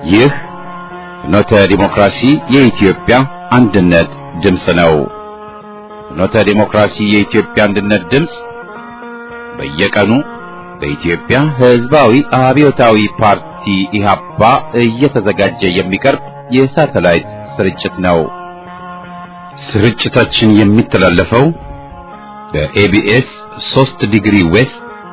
ይህ ፍኖተ ዲሞክራሲ የኢትዮጵያ አንድነት ድምፅ ነው። ፍኖተ ዲሞክራሲ የኢትዮጵያ አንድነት ድምፅ በየቀኑ በኢትዮጵያ ሕዝባዊ አብዮታዊ ፓርቲ ኢህአፓ እየተዘጋጀ የሚቀርብ የሳተላይት ስርጭት ነው። ስርጭታችን የሚተላለፈው በኤቢኤስ 3 ዲግሪ ዌስት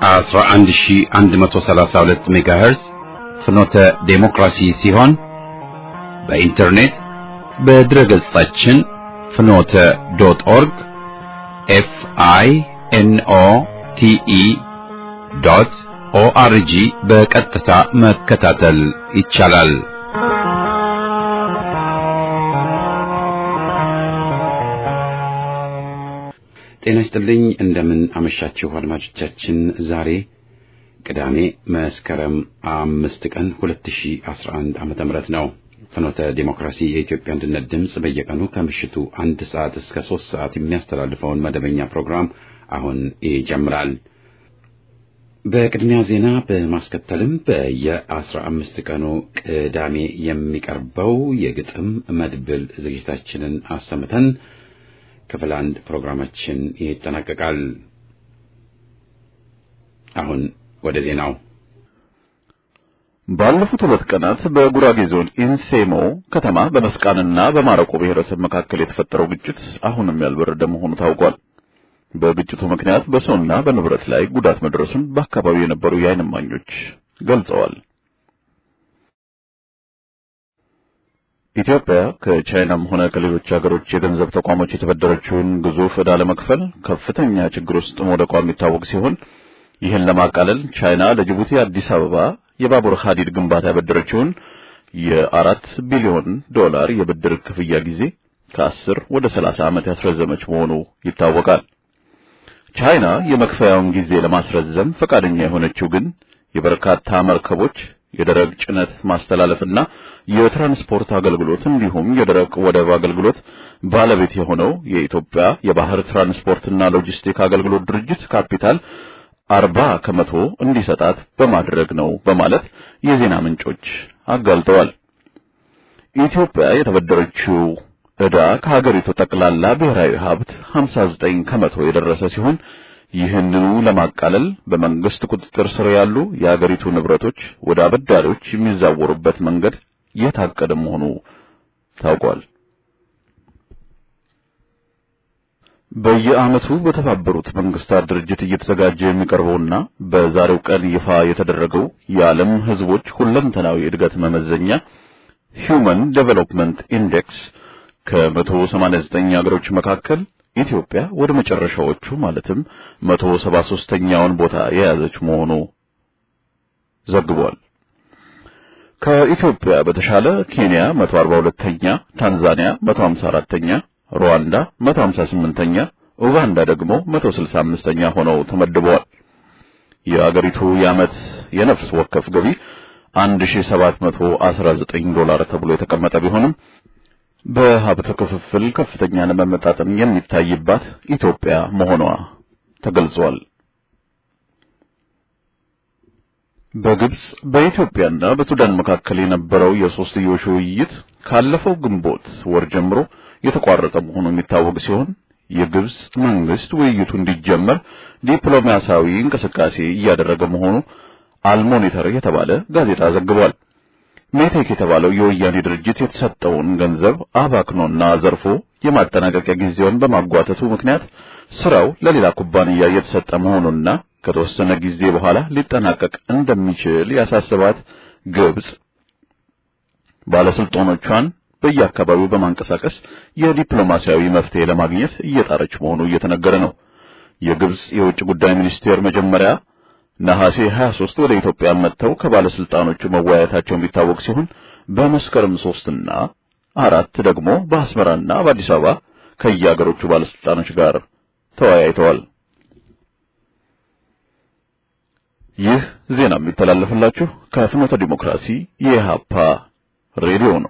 11132 ሜጋሄርዝ ፍኖተ ዴሞክራሲ ሲሆን በኢንተርኔት በድረገጻችን ፍኖተ ዶት ኦርግ ኤፍ አይ ኤን ኦ ቲ ኢ ዶት ኦአርጂ በቀጥታ መከታተል ይቻላል። ጤና ይስጥልኝ። እንደምን አመሻችሁ አድማጮቻችን። ዛሬ ቅዳሜ መስከረም አምስት ቀን 2011 ዓመተ ምህረት ነው። ፍኖተ ዴሞክራሲ የኢትዮጵያ አንድነት ድምፅ በየቀኑ ከምሽቱ አንድ ሰዓት እስከ ሶስት ሰዓት የሚያስተላልፈውን መደበኛ ፕሮግራም አሁን ይጀምራል። በቅድሚያ ዜና በማስከተልም በየአስራ አምስት ቀኑ ቅዳሜ የሚቀርበው የግጥም መድብል ዝግጅታችንን አሰምተን ክፍል አንድ ፕሮግራማችን ይጠናቀቃል። አሁን ወደ ዜናው። ባለፉት ሁለት ቀናት በጉራጌ ዞን ኢንሴሞ ከተማ በመስቃንና በማረቆ ብሔረሰብ መካከል የተፈጠረው ግጭት አሁንም ያልበረደ መሆኑ ታውቋል። በግጭቱ ምክንያት በሰውና በንብረት ላይ ጉዳት መድረሱን በአካባቢው የነበሩ የዓይን እማኞች ገልጸዋል። ኢትዮጵያ ከቻይናም ሆነ ከሌሎች ሀገሮች የገንዘብ ተቋሞች የተበደረችውን ግዙፍ ዕዳ ለመክፈል ከፍተኛ ችግር ውስጥ መውደቋ የሚታወቅ ሲሆን ይህን ለማቃለል ቻይና ለጅቡቲ አዲስ አበባ የባቡር ሐዲድ ግንባታ ያበደረችውን የአራት ቢሊዮን ዶላር የብድር ክፍያ ጊዜ ከአስር ወደ ሰላሳ ዓመት ያስረዘመች መሆኑ ይታወቃል። ቻይና የመክፈያውን ጊዜ ለማስረዘም ፈቃደኛ የሆነችው ግን የበርካታ መርከቦች የደረቅ ጭነት ማስተላለፍና የትራንስፖርት አገልግሎት እንዲሁም የደረቅ ወደብ አገልግሎት ባለቤት የሆነው የኢትዮጵያ የባህር ትራንስፖርትና ሎጂስቲክ አገልግሎት ድርጅት ካፒታል አርባ ከመቶ እንዲሰጣት በማድረግ ነው በማለት የዜና ምንጮች አጋልጠዋል። ኢትዮጵያ የተበደረችው ዕዳ ከሀገሪቱ ጠቅላላ ብሔራዊ ሀብት 59 ከመቶ የደረሰ ሲሆን ይህንኑ ለማቃለል በመንግስት ቁጥጥር ስር ያሉ የሀገሪቱ ንብረቶች ወደ አበዳሪዎች የሚዛወሩበት መንገድ የታቀደ መሆኑ ታውቋል። በየዓመቱ በተባበሩት መንግስታት ድርጅት እየተዘጋጀ የሚቀርበውና በዛሬው ቀን ይፋ የተደረገው የዓለም ሕዝቦች ሁለንተናዊ እድገት መመዘኛ ሂውመን ዴቨሎፕመንት ኢንዴክስ ከ189 ሀገሮች መካከል ኢትዮጵያ ወደ መጨረሻዎቹ ማለትም 173ኛውን ቦታ የያዘች መሆኑ ዘግቧል። ከኢትዮጵያ በተሻለ ኬንያ 142ኛ፣ ታንዛኒያ 154ኛ፣ ሩዋንዳ 158ኛ፣ ኡጋንዳ ደግሞ 165ኛ ሆነው ተመድበዋል። የአገሪቱ የዓመት የነፍስ ወከፍ ገቢ 1719 ዶላር ተብሎ የተቀመጠ ቢሆንም በሀብት ክፍፍል ከፍተኛ ለመመጣጠን የሚታይባት ኢትዮጵያ መሆኗ ተገልጿል። በግብጽ በኢትዮጵያና በሱዳን መካከል የነበረው የሶስትዮሽ ውይይት ካለፈው ግንቦት ወር ጀምሮ የተቋረጠ መሆኑ የሚታወቅ ሲሆን የግብጽ መንግስት ውይይቱ እንዲጀመር ዲፕሎማሲያዊ እንቅስቃሴ እያደረገ መሆኑ አልሞኒተር የተባለ ጋዜጣ ዘግቧል። ሜቴክ የተባለው የወያኔ ድርጅት የተሰጠውን ገንዘብ አባክኖና ዘርፎ የማጠናቀቂያ ጊዜውን በማጓተቱ ምክንያት ስራው ለሌላ ኩባንያ የተሰጠ መሆኑና ከተወሰነ ጊዜ በኋላ ሊጠናቀቅ እንደሚችል ያሳስባት ግብጽ ባለስልጣኖቿን በየአካባቢው በማንቀሳቀስ የዲፕሎማሲያዊ መፍትሄ ለማግኘት እየጣረች መሆኑ እየተነገረ ነው። የግብጽ የውጭ ጉዳይ ሚኒስቴር መጀመሪያ ነሐሴ 23 ወደ ኢትዮጵያ መጥተው ከባለስልጣኖቹ መወያየታቸው የሚታወቅ ሲሆን በመስከረም ሶስትና አራት ደግሞ በአስመራና በአዲስ አበባ ከየአገሮቹ ባለስልጣኖች ጋር ተወያይተዋል። ይህ ዜና የሚተላለፍላችሁ ከፍኖተ ዲሞክራሲ የኢሃፓ ሬዲዮ ነው።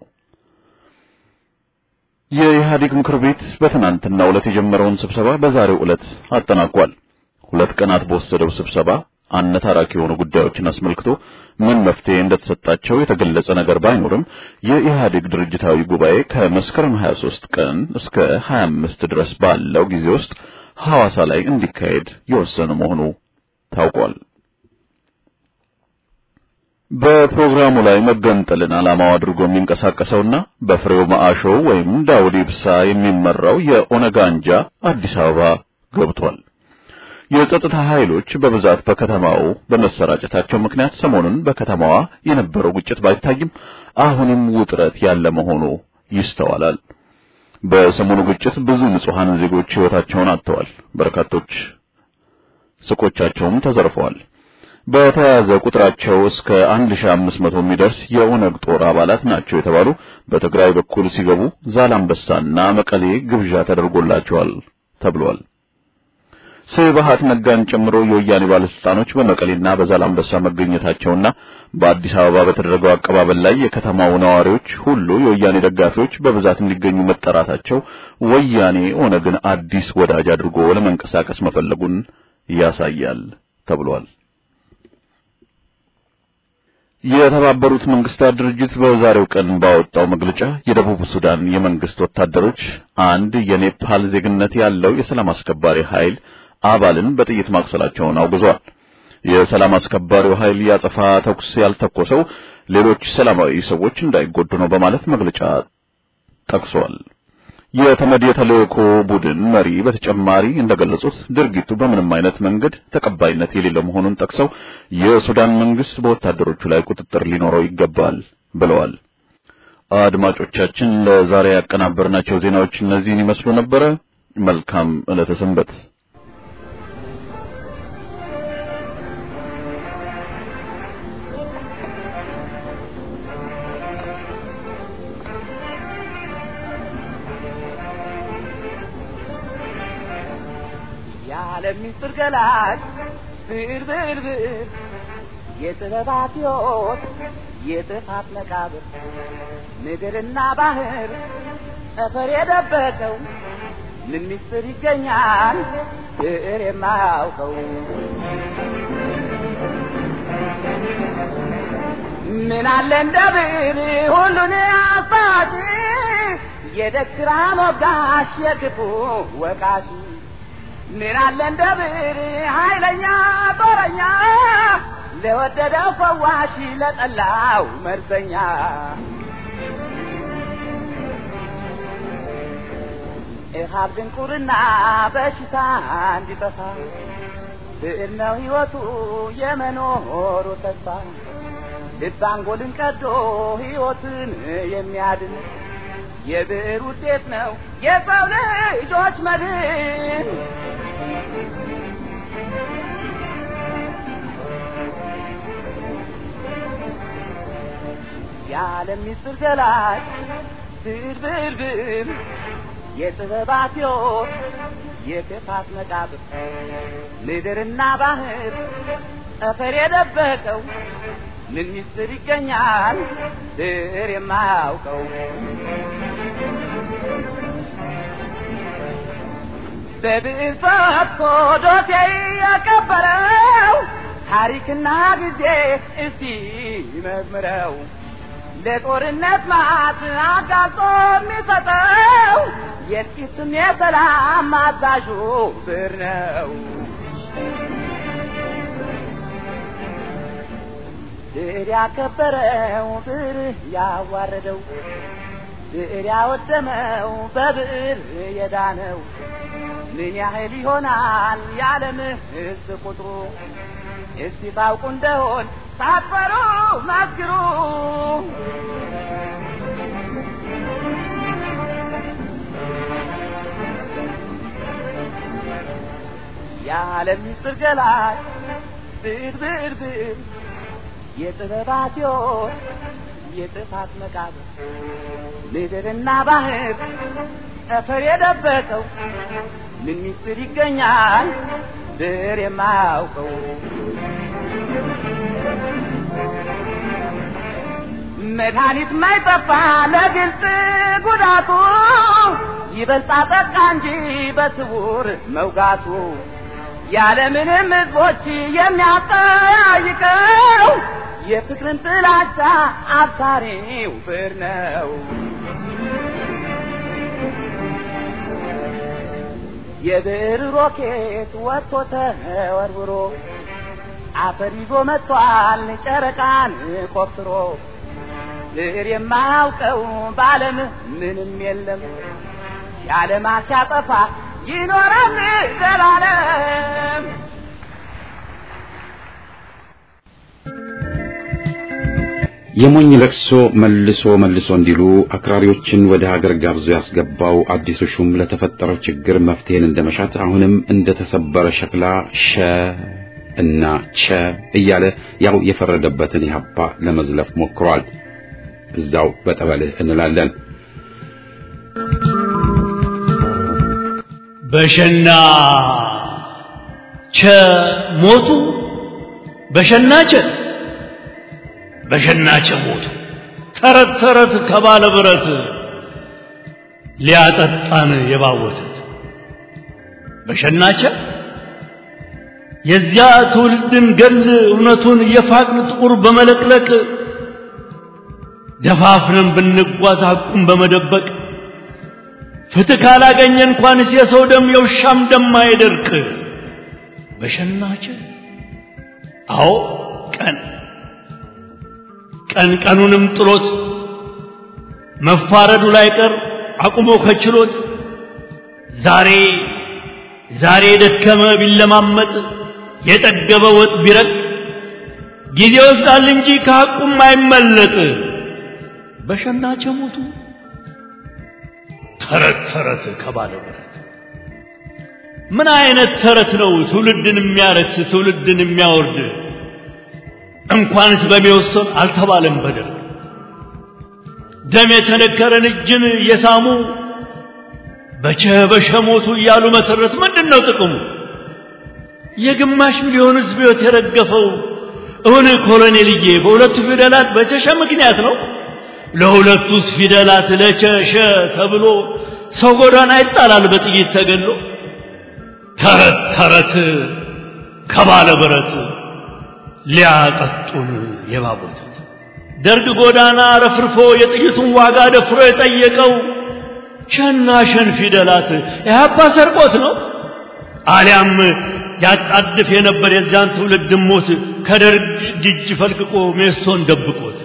የኢህአዴግ ምክር ቤት በትናንትናው ዕለት የጀመረውን ስብሰባ በዛሬው ዕለት አጠናቋል። ሁለት ቀናት በወሰደው ስብሰባ አነታራኪ የሆኑ ጉዳዮችን አስመልክቶ ምን መፍትሄ እንደተሰጣቸው የተገለጸ ነገር ባይኖርም የኢህአዴግ ድርጅታዊ ጉባኤ ከመስከረም 23 ቀን እስከ 25 ድረስ ባለው ጊዜ ውስጥ ሐዋሳ ላይ እንዲካሄድ የወሰነ መሆኑ ታውቋል። በፕሮግራሙ ላይ መገንጠልን ዓላማው አድርጎ የሚንቀሳቀሰውና በፍሬው ማአሾ ወይም ዳውድ ኢብሳ የሚመራው የኦነግ አንጃ አዲስ አበባ ገብቷል። የጸጥታ ኃይሎች በብዛት በከተማው በመሰራጨታቸው ምክንያት ሰሞኑን በከተማዋ የነበረው ግጭት ባይታይም አሁንም ውጥረት ያለ መሆኑ ይስተዋላል። በሰሞኑ ግጭት ብዙ ንጹሐን ዜጎች ሕይወታቸውን አጥተዋል። በርካቶች ሱቆቻቸውም ተዘርፈዋል። በተያያዘ ቁጥራቸው እስከ 1500 የሚደርስ የኦነግ ጦር አባላት ናቸው የተባሉ በትግራይ በኩል ሲገቡ ዛላምበሳና መቀሌ ግብዣ ተደርጎላቸዋል ተብሏል። ስብሃት ነጋን ጨምሮ የወያኔ ባለስልጣኖች በመቀሌና በዛላምበሳ መገኘታቸውና በአዲስ አበባ በተደረገው አቀባበል ላይ የከተማው ነዋሪዎች ሁሉ የወያኔ ደጋፊዎች በብዛት እንዲገኙ መጠራታቸው ወያኔ ኦነግን አዲስ ወዳጅ አድርጎ ለመንቀሳቀስ መፈለጉን ያሳያል ተብሏል። የተባበሩት መንግስታት ድርጅት በዛሬው ቀን ባወጣው መግለጫ የደቡብ ሱዳን የመንግስት ወታደሮች አንድ የኔፓል ዜግነት ያለው የሰላም አስከባሪ ኃይል አባልን በጥይት ማቁሰላቸውን አውግዟል። የሰላም አስከባሪው ኃይል ያጸፋ ተኩስ ያልተኮሰው ሌሎች ሰላማዊ ሰዎች እንዳይጎዱ ነው በማለት መግለጫ ጠቅሷል። የተመድ የተልእኮ ቡድን መሪ በተጨማሪ እንደገለጹት ድርጊቱ በምንም አይነት መንገድ ተቀባይነት የሌለው መሆኑን ጠቅሰው የሱዳን መንግስት በወታደሮቹ ላይ ቁጥጥር ሊኖረው ይገባል ብለዋል። አድማጮቻችን ለዛሬ ያቀናበርናቸው ዜናዎች እነዚህን ይመስሉ ነበረ። መልካም ዕለተ ሰንበት። የዓለም ምስጢር ገላጭ ብዕር ብዕር ብዕር የጥበባት ሕይወት የጥፋት መቃብር ምድርና ባህር ጠፈር የደበቀው ምን ምስጢር ይገኛል ብዕር የማያውቀው ምን አለ እንደ ብዕር ሁሉን አሳጭ የደግራ ሞጋሽ የክፉ ወቃሽ ምን አለ እንደ ብዕር ኃይለኛ ጦረኛ ለወደደው ፈዋሽ ለጠላው መርዘኛ እሃብ ድንቁርና በሽታ እንዲጠፋ ብዕር ነው ሕይወቱ የመኖሩ ተስፋ ልብ አንጎልን ቀዶ ሕይወትን የሚያድን የብዕር ውጤት ነው የሰው ልጆች መድን። የዓለም ምስጢር ገላጭ ብዕር ብዕር ብዕር የጥበባት ሕይወት የክፋት መቃብር ምድርና ባህር ጠፈር የደበቀው ምን ምስጢር ይገኛል ብዕር የማያውቀው በብዕር ፈትቶ ዶሴ ያቀበረው ታሪክና ጊዜ እስቲ ይመርምረው ለጦርነት ማት አጋልጦ የሚሰጠው የጥቂትም የሰላም አዛዡ ብዕር ነው። ብዕር ያከበረው ብዕር ያዋረደው ብዕር ያወደመው በብዕር የዳነው ምን ያህል ይሆናል የዓለም ሕዝብ ቁጥሩ? እስቲ ታውቁ እንደሆን ሳትፈሩ መስክሩ። የዓለም ምስጢር ገላጭ ብዕር ብዕር ብዕር የጥበባት ሕይወት የጥፋት መቃብር ምድርና ባህር ጠፈር የደበቀው ምን ምስጢር ይገኛል ብዕር የማያውቀው? መድኃኒት ማይጠፋ ለግልጽ ጉዳቱ ይበልጣ ጠቃ እንጂ በስውር መውጋቱ ያለምንም ሕዝቦች የሚያጠያይቀው የፍቅርን ጥላቻ አብሳሪው ብር ነው። የብር ሮኬት ወጥቶ ተወርውሮ አፈር ይዞ መጥቷል ጨረቃን ቆፍሮ ብር የማያውቀው በዓለም ምንም የለም የዓለም ሲያጠፋ ይኖራል ዘላለም። የሞኝ ለቅሶ መልሶ መልሶ እንዲሉ አክራሪዎችን ወደ ሀገር ጋብዞ ያስገባው አዲሱ ሹም ለተፈጠረው ችግር መፍትሄን እንደመሻት አሁንም እንደተሰበረ ሸክላ ሸ እና ቸ እያለ ያው የፈረደበትን ኢህአፓ ለመዝለፍ ሞክሯል። እዛው በጠበልህ እንላለን። በሸና ቸ ሞቱ በሸና ቸ በሸና ቸ ሞቱ ተረት ተረት ከባለ ብረት ሊያጠጣን የባወቱት በሸናቸ የዚያ ትውልድን ገል እውነቱን የፋቅን ጥቁር በመለቅለቅ ደፋፍረን ብንጓዝ ሐቁን በመደበቅ ፍትህ ካላገኘ እንኳንስ የሰው ደም የውሻም ደም አይደርቅ። በሸናቸ አዎ ቀን ቀን ቀኑንም ጥሎት መፋረዱ ላይ ቀር አቁሞ ከችሎት ዛሬ ዛሬ የደከመ ቢለማመጥ የጠገበ ወጥ ቢረቅ ጊዜ ይወስዳል እንጂ ከሐቁም አይመለጥ። በሸናቸ ሞቱ ተረት ተረት ከባለ ብረት ምን አይነት ተረት ነው ትውልድን የሚያረክስ ትውልድን የሚያወርድ? እንኳንስ በሚወሰን አልተባለም በደርግ ደም የተነከረን እጅን የሳሙ በቸ በሸ ሞቱ እያሉ መተረት ምንድን ነው ጥቅሙ? የግማሽ ሚሊዮን ሕዝብ ሕይወት የረገፈው እውን ኮሎኔልዬ በሁለቱ ፊደላት በቸሸ ምክንያት ነው። ለሁለቱስ ፊደላት ለቸሸ ተብሎ ሰው ጎዳና ይጣላል በጥይት ተገሎ። ተረት ተረት ከባለ ብረት ሊያጠጡን የባቦቱት ደርግ ጎዳና ረፍርፎ የጥይቱን ዋጋ ደፍሮ የጠየቀው ሸና ሸን ፊደላት ኢህአፓ ሰርቆት ነው አሊያም ያጣድፍ የነበር የዚያን ትውልድ ሞት ከደርግ እጅ ፈልቅቆ ሜሶን ደብቆት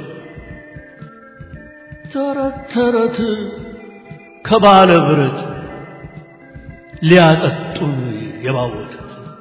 ተረት ተረት ከባለ ብረት ሊያጠጡን የባወቱት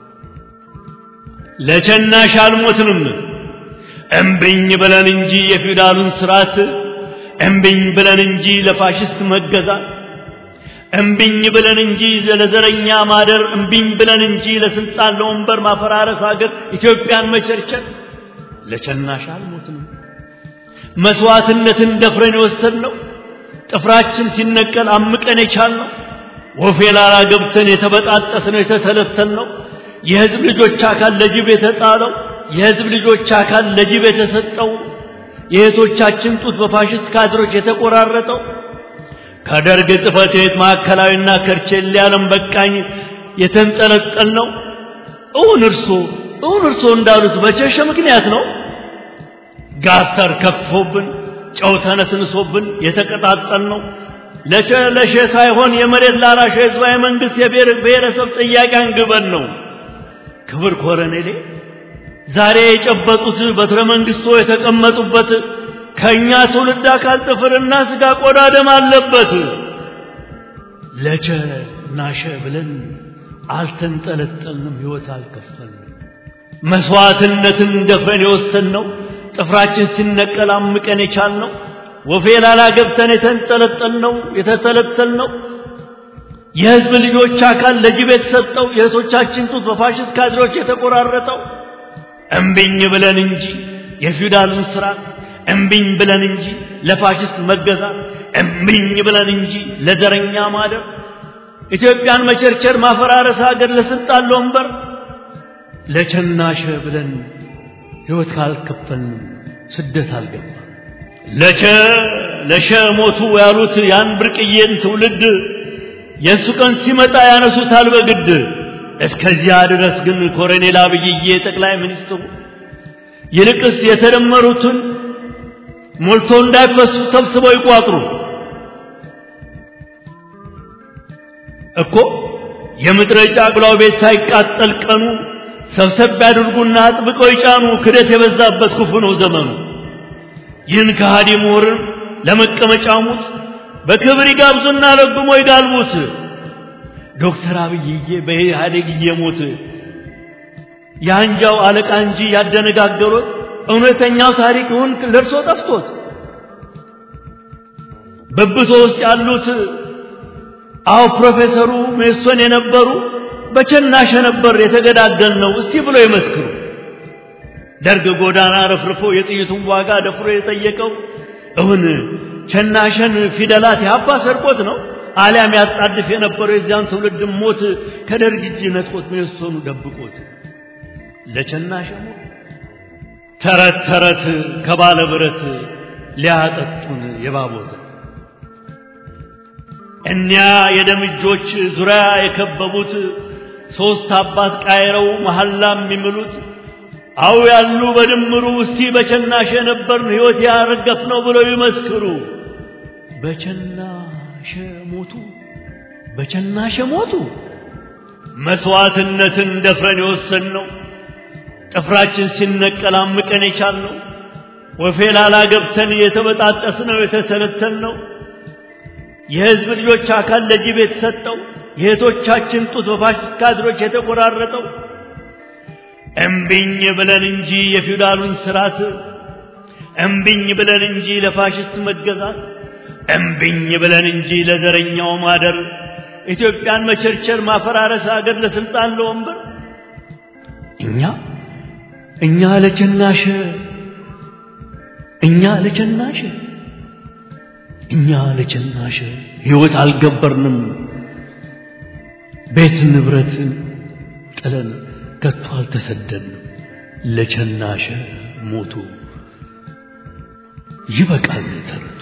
ለቸናሽ አልሞትንም እምብኝ ብለን እንጂ የፊውዳሉን ስርዓት እምብኝ ብለን እንጂ ለፋሽስት መገዛት እምብኝ ብለን እንጂ ለዘረኛ ማደር እምብኝ ብለን እንጂ ለስልጣን ለወንበር ማፈራረስ ሀገር ኢትዮጵያን መቸርቸር ለቸናሽ አልሞትንም መስዋዕትነትን ደፍረን የወሰድነው ጥፍራችን ሲነቀል አምቀን የቻልነው ወፌ ላላ ገብተን የተበጣጠስነው የተተለተልነው የህዝብ ልጆች አካል ለጅብ የተጣለው የህዝብ ልጆች አካል ለጅብ የተሰጠው የእህቶቻችን ጡት በፋሽስት ካድሮች የተቆራረጠው ከደርግ ጽሕፈት ቤት ማዕከላዊና ከርቼሌ ዓለም በቃኝ የተንጠለጠል ነው። እውን እርሶ እውን እርሶ እንዳሉት በቸሸ ምክንያት ነው። ጋተር ከፍቶብን ጨው ተነስንሶብን የተቀጣጠል ነው። ለቸ ለሸ ሳይሆን የመሬት ላራሽ ህዝባዊ መንግስት የብሔር ብሔረሰብ ጥያቄ አንግበን ነው። ክብር ኮረኔሌ ዛሬ የጨበጡት በትረ መንግስቶ የተቀመጡበት ከኛ ትውልድ አካል ጥፍርና ስጋ ቆዳ ደም አለበት። ለቸ ናሸ ብለን አልተንጠለጠልንም፣ ህይወት አልከፈልንም። መስዋዕትነትን ደፍረን የወሰንነው ጥፍራችን ሲነቀል አምቀን የቻልነው ወፌ ላላ ገብተን የተንጠለጠልነው የተተለተልነው የህዝብ ልጆች አካል ለጅብ የተሰጠው የእህቶቻችን ጡት በፋሽስት ካድሬዎች የተቆራረጠው እምቢኝ ብለን እንጂ የፊውዳሉን ስርዓት እምቢኝ ብለን እንጂ ለፋሽስት መገዛት እምቢኝ ብለን እንጂ ለዘረኛ ማደር ኢትዮጵያን መቸርቸር ማፈራረስ ሀገር ለስልጣን ለወንበር ለቸናሸ ብለን ህይወት ካልከፈልንም ስደት አልገባ ለቸ ለሸ ሞቱ ያሉት ያን ብርቅዬን ትውልድ የእሱ ቀን ሲመጣ ያነሱታል በግድ እስከዚያ ድረስ ግን ኮሎኔል አብይዬ ጠቅላይ ሚኒስትሩ ይልቅስ የተደመሩትን ሞልቶ እንዳይፈሱ ሰብስበው ይቋጥሩ እኮ የምድረ ጫጉላው ቤት ሳይቃጠል ቀኑ ሰብሰብ ያድርጉና አጥብቀው ይጫኑ። ክደት የበዛበት ክፉ ነው ዘመኑ። ይህን ከሃዲ ምሁርን ለመቀመጫ ሙት በክብር ይጋብዙና ረግሞ ይጋልቡት። ዶክተር አብይዬ በኢህአዴግ እየሞት የአንጃው አለቃ እንጂ ያደነጋገሩት እውነተኛው ታሪክ እውን ለርሶ ጠፍቶት በብቶ ውስጥ ያሉት አዎ ፕሮፌሰሩ ሜሶን የነበሩ በቸናሸ ነበር የተገዳደል ነው እስቲ ብሎ ይመስክሩ። ደርግ ጎዳና ረፍርፎ የጥይቱን ዋጋ ደፍሮ የጠየቀው እውን ቸናሸን ፊደላት ያባ ሰርቆት ነው አሊያም ያጣድፍ የነበረው የዚያን ትውልድ ሞት ከደርግ እጅ ነጥቆት ሜሶኑ ደብቆት ለቸናሸ ሞት ተረት ተረት ከባለ ብረት ሊያጠጡን የባቦት እኒያ የደም እጆች ዙሪያ የከበቡት ሦስት አባት ቃይረው መሐላ የሚምሉት አው ያሉ በድምሩ እስቲ በቸናሸ ነበርን ሕይወት ያረገፍ ነው ብለው ይመስክሩ። በቸናሸ ሞቱ፣ በቸናሸ ሞቱ። መስዋዕትነትን ደፍረን የወሰንነው ጥፍራችን ሲነቀል አምቀን የቻልነው ወፌ ላላ ገብተን የተበጣጠስነው የተተነተንነው የሕዝብ ልጆች አካል ለጅብ የተሰጠው የእህቶቻችን ጡት በፋሽስት ካድሮች የተቆራረጠው እምቢኝ ብለን እንጂ የፊውዳሉን ስርዓት እምቢኝ ብለን እንጂ ለፋሽስት መገዛት እምቢኝ ብለን እንጂ ለዘረኛው ማደር ኢትዮጵያን መቸርቸር ማፈራረስ አገር ለስልጣን ለወንበር እኛ እኛ ለቸናሸ እኛ ለቸናሸ እኛ ለቸናሸ ሕይወት አልገበርንም ቤት ንብረት ጥለን ከቶ አልተሰደድንም ለቸናሸ ሞቱ ይበቃል ተረቱ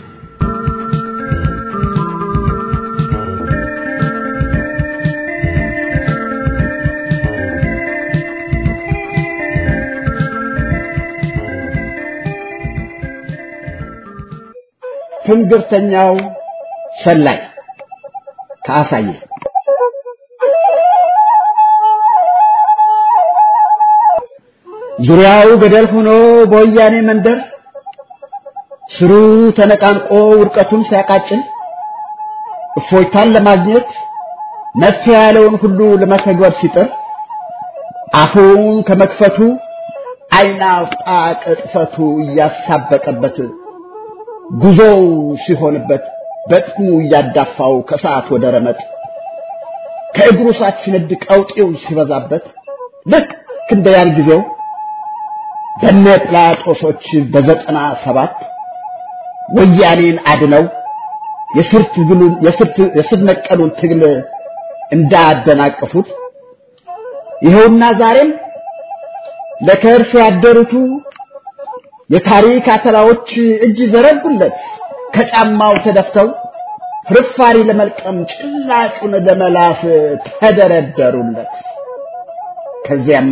ትንግርተኛው ሰላይ ከአሳየ ዙሪያው ገደል ሆኖ በወያኔ መንደር ስሩ ተነቃንቆ ውድቀቱን ሲያቃጭል እፎይታን ለማግኘት መፍትሄ ያለውን ሁሉ ለመተግበር ሲጥር አፉን ከመክፈቱ ዓይን አውጣ ቅጥፈቱ እያሳበቀበት ጉዞው ሲሆንበት በጥሙ እያዳፋው ከሰዓት ወደ ረመጥ ከእግሩ ሳት ሲነድ ቀውጤው ሲበዛበት ልክ እንደ ያን ጊዜው በነ ጲላጦሶች በዘጠና ሰባት ወያኔን አድነው የስር ነቀሉን ትግል እንዳደናቀፉት ይኸውና ዛሬም ለከርስ ያደሩቱ የታሪክ አተላዎች እጅ ዘረጉለት ከጫማው ተደፍተው ፍርፋሪ ለመልቀም ጭላጩን ለመላስ ተደረደሩለት። ከዚያማ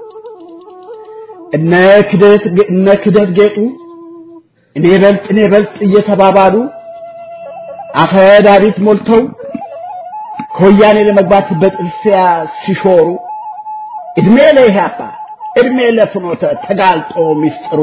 እነ ክደት እነ ክደት ጌጡ እኔ በልጥ እኔ በልጥ እየተባባሉ አፈ ዳዊት ሞልተው ከወያኔ ለመግባት በጥልፊያ ሲሾሩ እድሜ ለኢህአፓ እድሜ ለፍኖተ ተጋልጦ ሚስጥሩ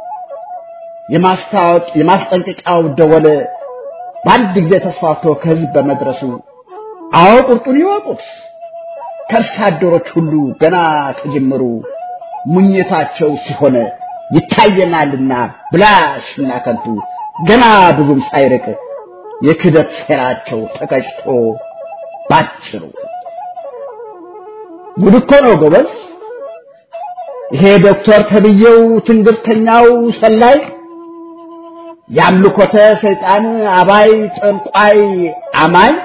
የማስታወቅ የማስጠንቀቂያው ደወል በአንድ ጊዜ ተስፋፍቶ ከህዝብ በመድረሱ አዎ ቁርጡን ይወቁት ከርሳ አደሮች ሁሉ ገና ከጅምሩ ሙኝታቸው ሲሆን ይታየናልና ብላሽና ከንቱ ገና ብዙም ሳይርቅ የክደት ሴራቸው ተቀጭቶ ባጭሩ ጉድ እኮ ነው ጎበዝ። ይሄ ዶክተር ተብዬው ትንግርተኛው ሰላይ የአምልኮተ ሰይጣን አባይ ጠንቋይ አማኝ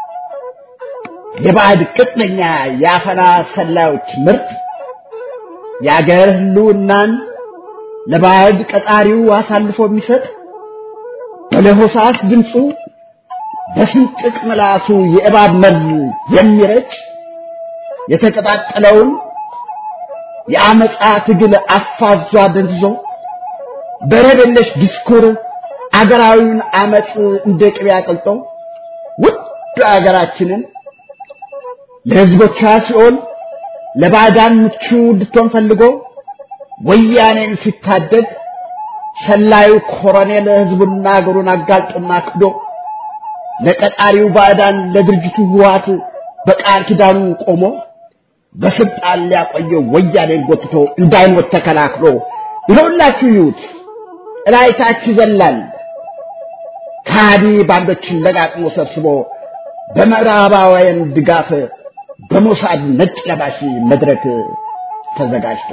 የባዕድ ቅጥነኛ የአፈና ሰላዮች ምርት የአገር ህልውናን ለባዕድ ቀጣሪው አሳልፎ የሚሰጥ በለሆሳስ ድምፁ በስንጥቅ ምላሱ የእባብ መርዝ የሚረጭ የተቀጣጠለውን የአመፃ ትግል አፋዟ ደንዝዞ በረደለሽ ዲስኩር አገራዊውን አመፅ እንደ ቅቤ አቅልጦ ውድ አገራችንን ለህዝቦቿ ሲኦል ለባዕዳን ምቹ እንድትሆን ፈልጎ ወያኔን ሲታደግ ሰላዩ ኮሎኔል ህዝቡና አገሩን አጋልጦና ክዶ ለቀጣሪው ባዕዳን ለድርጅቱ ህወሓት በቃል ኪዳኑ ቆሞ በስልጣን ሊያቆየው ወያኔን ጎትቶ እንዳይሞት ተከላክሎ ይኸውላችሁ ይዩት እላይታች ይዘላል ከሃዲ ባንዶችን ለቃቅሞ ሰብስቦ በምዕራባውያን ድጋፍ በሞሳድ ነጭ ለባሽ መድረክ ተዘጋጅቶ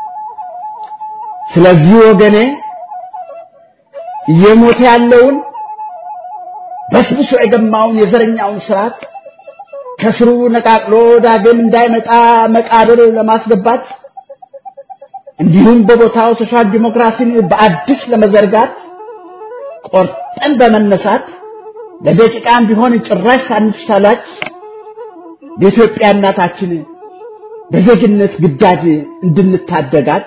ስለዚህ ወገኔ እየሞተ ያለውን በስብሶ የገማውን የዘረኛውን ስርዓት ከስሩ ነቃቅሎ ዳግም እንዳይመጣ መቃብር ለማስገባት እንዲሁም በቦታው ሶሻል ዲሞክራሲን በአዲስ ለመዘርጋት ቆርጠን በመነሳት ለደቂቃም ቢሆን ጭራሽ ሳንሳላች የኢትዮጵያ እናታችን በዜግነት ግዳጅ እንድንታደጋት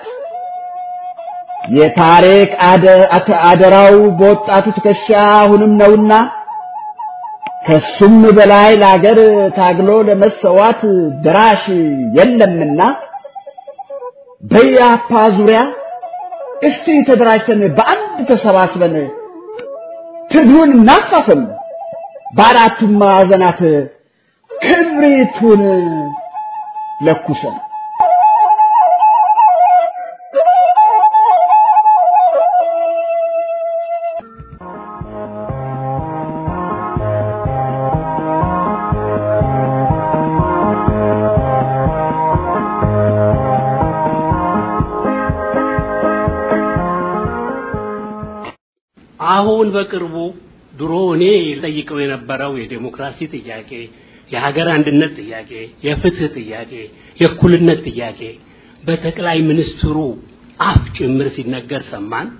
የታሪክ አደራው በወጣቱ ትከሻ አሁንም ነውና ከሱም በላይ ለአገር ታግሎ ለመሰዋት ድራሽ የለምና በያፓ ዙሪያ እስቲ ተደራጅተን በአንድ ተሰባስበን ትግሉን እናፋፍም፣ በአራቱም ማዕዘናት ክብሪቱን ለኩሰን አሁን በቅርቡ ድሮ እኔ ጠይቀው የነበረው የዴሞክራሲ ጥያቄ፣ የሀገር አንድነት ጥያቄ፣ የፍትህ ጥያቄ፣ የእኩልነት ጥያቄ በጠቅላይ ሚኒስትሩ አፍ ጭምር ሲነገር ሰማን።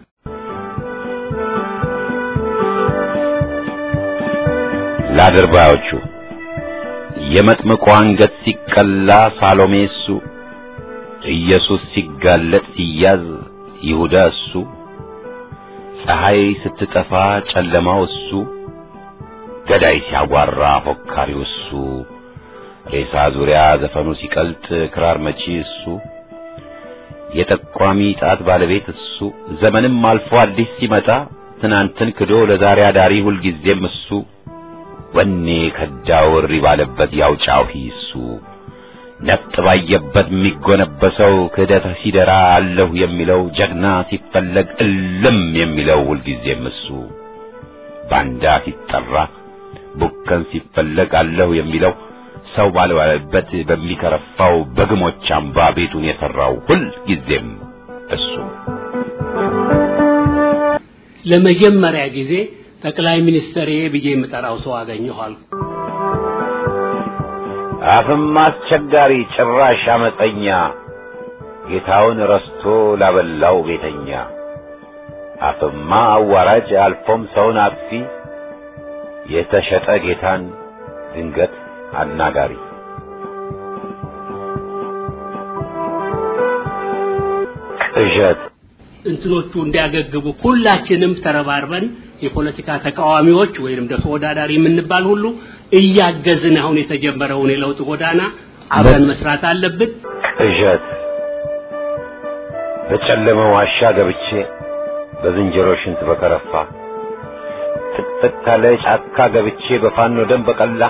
ለአድርባዮቹ የመጥምቁ አንገት ሲቀላ ሳሎሜ እሱ፣ ኢየሱስ ሲጋለጥ ሲያዝ ይሁዳ እሱ፣ ፀሐይ ስትጠፋ ጨለማው እሱ፣ ገዳይ ሲያጓራ ፎካሪው እሱ፣ ሬሳ ዙሪያ ዘፈኑ ሲቀልጥ ክራር መቺ እሱ፣ የጠቋሚ ጣት ባለቤት እሱ፣ ዘመንም አልፎ አዲስ ሲመጣ ትናንትን ክዶ ለዛሬ አዳሪ ሁልጊዜም እሱ ወኔ ከዳው እሪ ባለበት ያውጫው እሱ ነፍጥ ባየበት የሚጎነበሰው ክህደት ሲደራ አለሁ የሚለው ጀግና ሲፈለግ እልም የሚለው ሁልጊዜም እሱ ባንዳ ሲጠራ ቡከን ሲፈለግ አለሁ የሚለው ሰው ባልባለበት በሚከረፋው በግሞች አምባ ቤቱን የሠራው ሁልጊዜም እሱ ለመጀመሪያ ጊዜ ጠቅላይ ሚኒስትር ብዬ የምጠራው ሰው አገኘሁ አልኩ። አፍም አስቸጋሪ ጭራሽ አመፀኛ ጌታውን ረስቶ ላበላው ቤተኛ አፍማ አዋራጅ አልፎም ሰውን አጥፊ የተሸጠ ጌታን ድንገት አናጋሪ ቅዠት እንትኖቹ እንዲያገግሙ ሁላችንም ተረባርበን የፖለቲካ ተቃዋሚዎች ወይንም ደግሞ ተወዳዳሪ የምንባል ሁሉ እያገዝን አሁን የተጀመረውን የለውጥ ጎዳና አብረን መስራት አለብን። ቅዠት በጨለመ ዋሻ ገብቼ በዝንጀሮ ሽንት በከረፋ ጥቅጥቅ ካለ ጫካ ገብቼ በፋኖ ደም በቀላ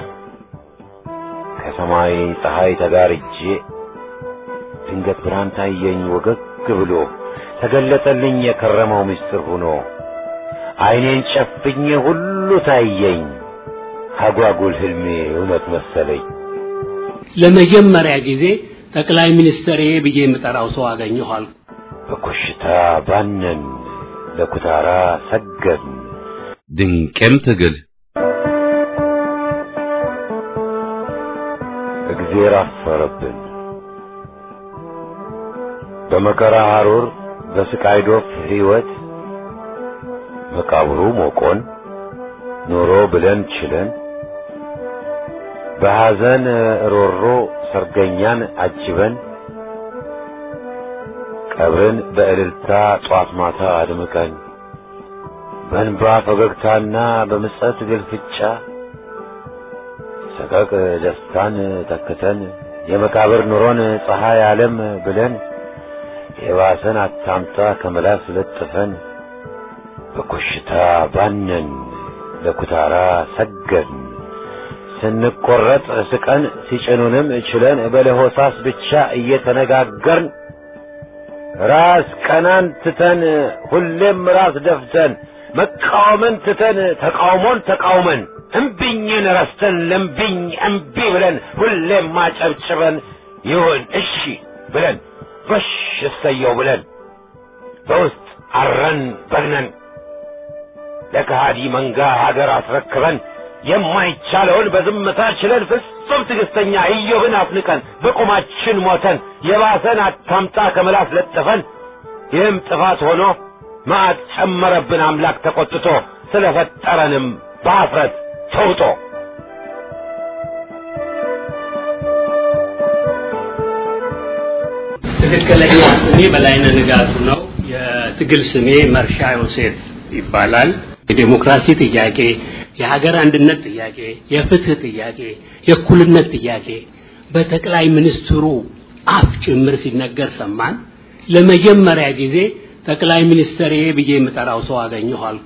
ከሰማይ ፀሐይ ተጋርጄ ድንገት ብርሃን ታየኝ ወገግ ብሎ ተገለጠልኝ የከረመው ምስጢር ሆኖ አይኔን ጨፍኜ ሁሉ ታየኝ አጓጉል ህልሜ እውነት መሰለኝ። ለመጀመሪያ ጊዜ ጠቅላይ ሚኒስትር ብዬ የምጠራው ሰው አገኘሁ አልኩ። በኮሽታ ባነን ለኩታራ ሰገድን ድንቅም ትግል እግዜር አፈረብን በመከራ ሐሩር በስቃይ ዶፍ ሕይወት መቃብሩ ሞቆን ኖሮ ብለን ችለን በሐዘን ሮሮ ሰርገኛን አጅበን ቀብርን በእልልታ ጧት ማታ አድምቀን በእንባ ፈገግታና በምጸት ግልፍጫ ሰቀቅ ደስታን ተክተን የመቃብር ኑሮን ፀሐይ ዓለም ብለን የባሰን አታምጣ ከመላስ ለጥፈን በኮሽታ ባነን ለኩታራ ሰገን ስንቆረጥ ስቀን ሲጭኑንም ችለን በለሆሳስ ብቻ እየተነጋገርን ራስ ቀናን ትተን ሁሌም ራስ ደፍተን መቃወምን ትተን ተቃውሞን ተቃውመን እምቢኝን ረስተን ለምቢኝ እምቢ ብለን ሁሌም ማጨብጭበን ይሁን እሺ ብለን ጎሽ እሰየው ብለን በውስጥ አረን በግነን ለከሃዲ መንጋ ሀገር አስረክበን የማይቻለውን በዝምታ ችለን ፍጹም ትዕግስተኛ ኢዮብን አፍንቀን በቁማችን ሞተን የባሰን አታምጣ ከመላስ ለጥፈን ይህም ጥፋት ሆኖ መዓት ጨመረብን አምላክ ተቆጥቶ ስለፈጠረንም በአፍረት ተውጦ ትክክለኛ ስሜ በላይነህ ንጋቱ ነው። የትግል ስሜ መርሻ ዮሴፍ ይባላል። የዴሞክራሲ ጥያቄ፣ የሀገር አንድነት ጥያቄ፣ የፍትህ ጥያቄ፣ የእኩልነት ጥያቄ በጠቅላይ ሚኒስትሩ አፍ ጭምር ሲነገር ሰማን። ለመጀመሪያ ጊዜ ጠቅላይ ሚኒስትር ብዬ የምጠራው ሰው አገኘሁ አልኩ።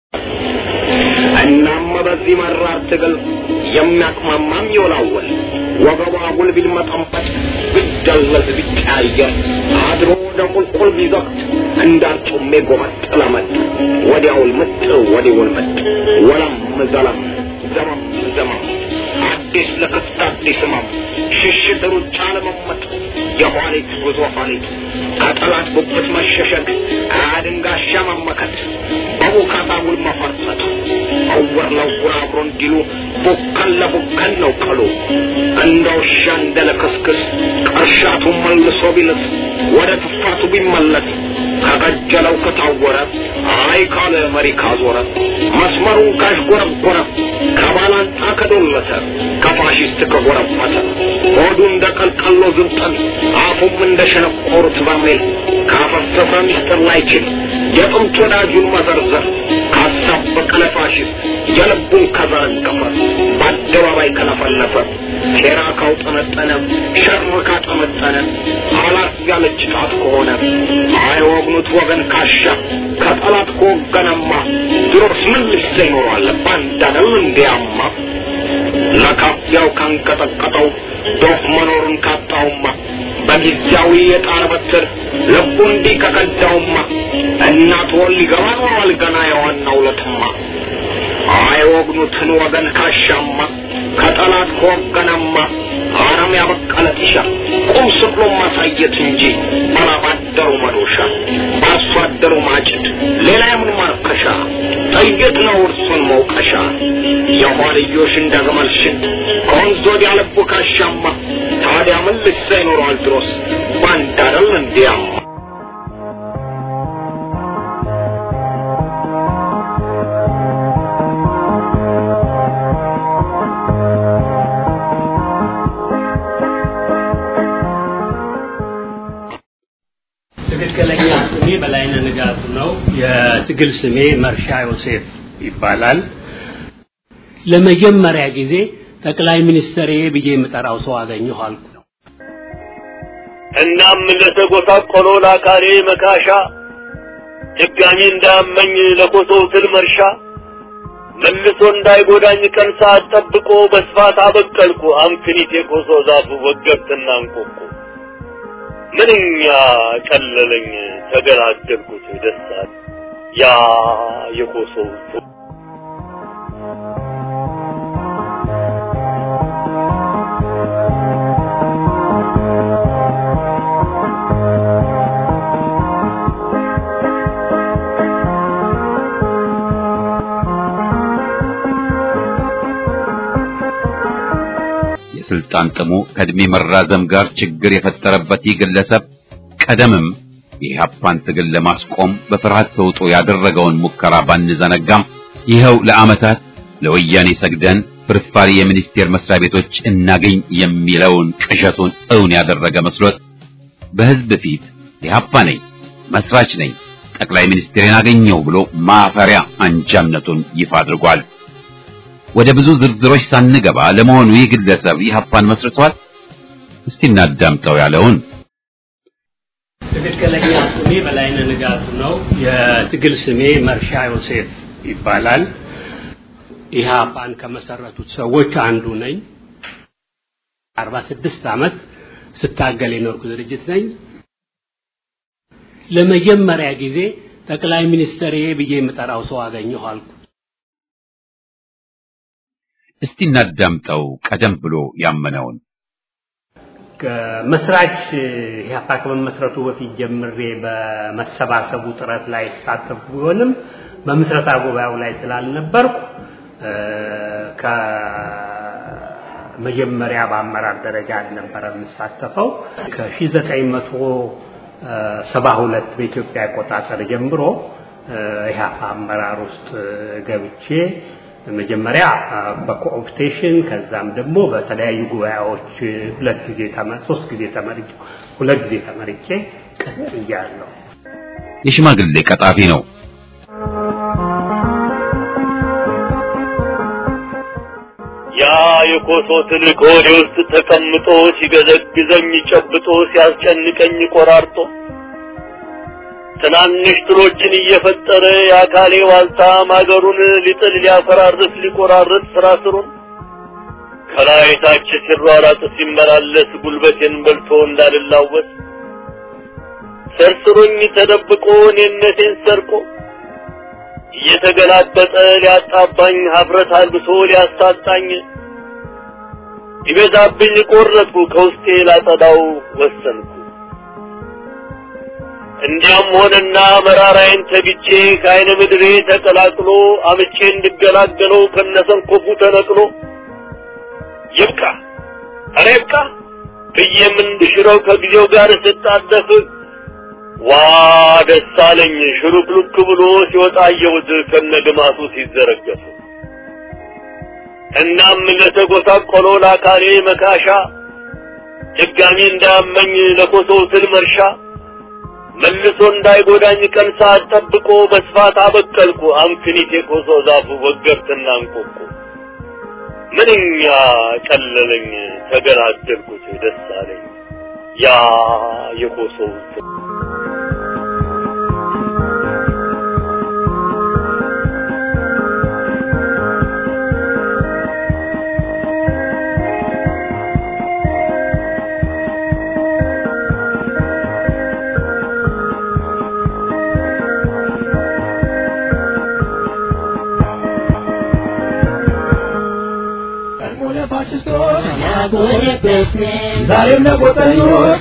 እናም በዚህ መራር ትግል የሚያቅማማም ይወላወል ወገቧ አጉል ቢልመጠንበት ቢደለዝ ቢቀያየር አድሮ ወደ ቁልቁል ቢዘቅት እንዳርጩሜ ጎመጥ ለመጥ ወዲያውል ምጥ ወዲውል ምጥ ወለም ዘለም ዘመም ዘመም አዲስ ለክፍት አዲስ ህመም ሽሽት ሩጫ ለመመጥ የኋሊት ጉዞ ኋሊት ከጠላት ጉብት መሸሸግ አድንጋሻ መመከት በቡካታ ውል መፈርጠጥ እውር ለውር አብሮ እንዲሉ ቡከን ለቡከን ነው ቀሉ እንደ ውሻ እንደ ለክስክስ ቀርሻቱ መልሶ ቢልስ ወደ ትፋቱ ቢመለስ ከቀጀለው ከታወረ አይ ካለ መሪ ካዞረ መስመሩን ካሽጎረጎረ ከባላንጣ ከዶለተ ከፋሽስት ከጎረበተ ሆዱ እንደ ቀልቀሎ ዝብጠን አፉም እንደ ሸነቆሩት በርሜል ካፈሰሰ ሚስጥር ላይችል የጥንት ወዳጁን መዘርዘር ካሳበቀ ለፋሽስት የልቡን ከዘረገፈ በአደባባይ ከለፈለፈ ሴራ ካውጠነጠነ ሸር ካጠመጠነ አላት ያለች ጣት ከሆነ አይወግኑት ወገን ካሻ ከጠላት ከወገነማ ድሮስ ምን ልሰ ይኖረዋል ባንዳነው እንዲያማ ለካፊያው ካንቀጠቀጠው ዶፍ መኖሩን ካጣውማ በጊዜያዊ የጣር በትር ልቡ እንዲህ ከቀዳውማ እናት ወል ሊገባ ኖሯል ገና የዋናው ለትማ አይወግኑትን ወገን ካሻማ ከጠላት ከወገነማ አረም ያበቀለ ጢሻ ቁም ስቅሎ ማሳየት እንጂ ባላባደሩ መዶሻ በአርሶ አደሩ ማጭድ ሌላ የምን ማርከሻ ጥይት ነው እርሱን መውቀሻ የኋልዮሽ እንደ ግመል ሽን ከወንዝ ወዲያ ልቡ ካሻማ ታዲያ ምን ልሳ ይኖረዋል ድሮስ ባንድ አይደል እንዲያማ ትክክለኛ ስሜ በላይነህ ንጋቱ ነው። የትግል ስሜ መርሻ ዮሴፍ ይባላል። ለመጀመሪያ ጊዜ ጠቅላይ ሚኒስትር ብዬ የምጠራው ሰው አገኘሁ አልኩ። እናም ለተጎሳቆሎ ለአካሌ መካሻ ድጋሚ እንዳመኝ ለኮሶው ትል መርሻ መልሶ እንዳይጎዳኝ ቀን ሰዓት ጠብቆ በስፋት አበቀልኩ አምክኒት የኮሶ ዛፉ ወገብትና እንቆቆ ምንኛ ቀለለኝ ተገላገልኩት ደስታል ያ የኮሶው የስልጣን ጥሙ ከእድሜ መራዘም ጋር ችግር የፈጠረበት ይህ ግለሰብ ቀደምም የኢህአፓን ትግል ለማስቆም በፍርሃት ተውጦ ያደረገውን ሙከራ ባንዘነጋም ይኸው ለዓመታት ለወያኔ ሰግደን ፍርፋሪ የሚኒስቴር መስሪያ ቤቶች እናገኝ የሚለውን ቅዠቱን እውን ያደረገ መስሎት በህዝብ ፊት ኢህአፓ ነኝ፣ መስራች ነኝ፣ ጠቅላይ ሚኒስትሬን አገኘው ብሎ ማፈሪያ አንጃነቱን ይፋ አድርጓል። ወደ ብዙ ዝርዝሮች ሳንገባ ለመሆኑ ይህ ግለሰብ ኢህአፓን መስርቷል? እስቲ እናዳምጠው ያለውን ትክክለኛ ስሜ በላይነህ ንጋቱ ነው። የትግል ስሜ መርሻ ዮሴፍ ይባላል። ኢህአፓን ከመሰረቱት ሰዎች አንዱ ነኝ። አርባ ስድስት ዓመት ስታገል የኖርኩ ድርጅት ነኝ። ለመጀመሪያ ጊዜ ጠቅላይ ሚኒስትር ብዬ የምጠራው ሰው አገኘሁ አልኩ። እስቲ እናዳምጠው ቀደም ብሎ ያመነውን መስራች ኢህአፓ ከመመስረቱ በፊት ጀምሬ በመሰባሰቡ ጥረት ላይ ተሳተፉ ቢሆንም በምስረታ ጉባኤው ላይ ስላልነበርኩ ከመጀመሪያ በአመራር ደረጃ አልነበረ የምሳተፈው። ከ1972 በኢትዮጵያ አቆጣጠር ጀምሮ ኢህአፓ አመራር ውስጥ ገብቼ መጀመሪያ በኮኦፕቴሽን ከዛም ደግሞ በተለያዩ ጉባኤዎች ሁለት ጊዜ ተመ- ሶስት ጊዜ ተመርጬ ሁለት ጊዜ ተመርጬ ቀጥያለሁ። የሽማግሌ ቀጣፊ ነው። ያ የኮሶ ትልቅ ሆዴ ውስጥ ተቀምጦ ሲገዘግዘኝ ጨብጦ ሲያስጨንቀኝ ቆራርጦ ትናንሽ ትሎችን እየፈጠረ የአካሌ ዋልታ ማገሩን ሊጥል ሊያፈራርስ ሊቆራርጥ ስራ ስሩን ከላይ ታች ሲሯራጥ ሲመላለስ ጉልበቴን በልቶ እንዳልላወስ ሰርስሮኝ ተደብቆ እኔነቴን ሰርቆ እየተገላበጠ ሊያጣባኝ ሀፍረት አልብሶ ሊያሳጣኝ ይበዛብኝ ቆረጥኩ ከውስጤ ላጸዳው ወሰንኩ። እንዲያም ሆነና መራራዬን ተግቼ ከአይነ ምድሬ ተቀላቅሎ አምቼ እንድገላገለው ከነሰንኮፉ ተነቅሎ ይብቃ ኧረ ይብቃ ብዬም እንድሽረው ከጊዜው ጋር ስጣደፍ ዋ ደስ አለኝ ሽሩክሉክ ብሎ ሲወጣ አየሁት ከነግማቱ ሲዘረገፍ። እናም ለተጎሳቆለው ለአካሌ መካሻ ድጋሚ እንዳያመኝ ለኮሶው ትል መርሻ መልሶ እንዳይጎዳኝ ቀን ሰዓት ጠብቆ በስፋት አበቀልኩ አምክኒት የኮሶ ዛፉ ወገብትና እንቆቁ ምንኛ ቀለለኝ ተገላገልኩት ደስ አለኝ ያ የኮሶው ትል ዛሬም ለቆጠኞች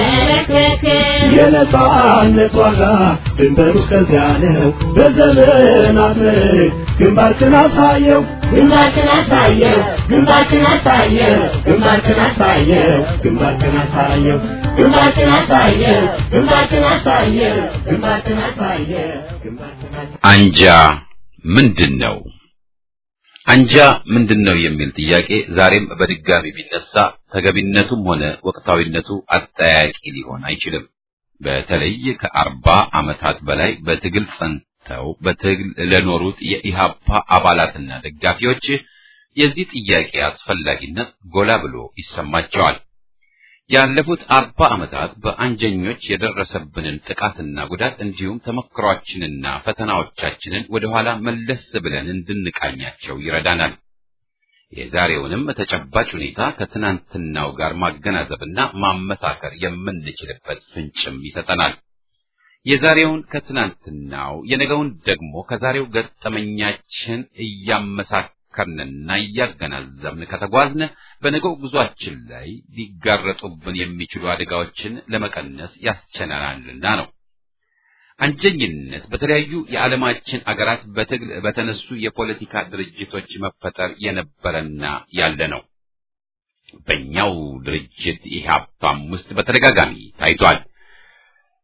የነጻነት ዋጋ ድንበሩ እስከዚያ ነው። በዘመናት ምርክ ግንባርክን አሳየው ግንባርክን አሳየው ግንባርክን አሳየው ግንባርክን አሳየው ግንባርክን አሳየው ግንባርክን አሳየው ግንባርክን አሳየው ግንባርክን አሳየው ግንባርክን አሳየው አንጃ ምንድን ነው? አንጃ ምንድን ነው የሚል ጥያቄ ዛሬም በድጋሚ ቢነሳ ተገቢነቱም ሆነ ወቅታዊነቱ አጠያቂ ሊሆን አይችልም። በተለይ ከአርባ ዓመታት በላይ በትግል ጸንተው በትግል ለኖሩት የኢሃፓ አባላትና ደጋፊዎች የዚህ ጥያቄ አስፈላጊነት ጎላ ብሎ ይሰማቸዋል። ያለፉት አርባ ዓመታት በአንጀኞች የደረሰብንን ጥቃትና ጉዳት እንዲሁም ተመክሯችንና ፈተናዎቻችንን ወደኋላ መለስ ብለን እንድንቃኛቸው ይረዳናል። የዛሬውንም ተጨባጭ ሁኔታ ከትናንትናው ጋር ማገናዘብና ማመሳከር የምንችልበት ፍንጭም ይሰጠናል። የዛሬውን ከትናንትናው የነገውን ደግሞ ከዛሬው ገጠመኛችን እያመሳከርንና እያገናዘብን ከተጓዝን በነገው ጉዟችን ላይ ሊጋረጡብን የሚችሉ አደጋዎችን ለመቀነስ ያስችለናልና ነው። አንጀኝነት በተለያዩ የዓለማችን አገራት በትግል በተነሱ የፖለቲካ ድርጅቶች መፈጠር የነበረና ያለ ነው። በእኛው ድርጅት ኢህአፓም ውስጥ በተደጋጋሚ ታይቷል።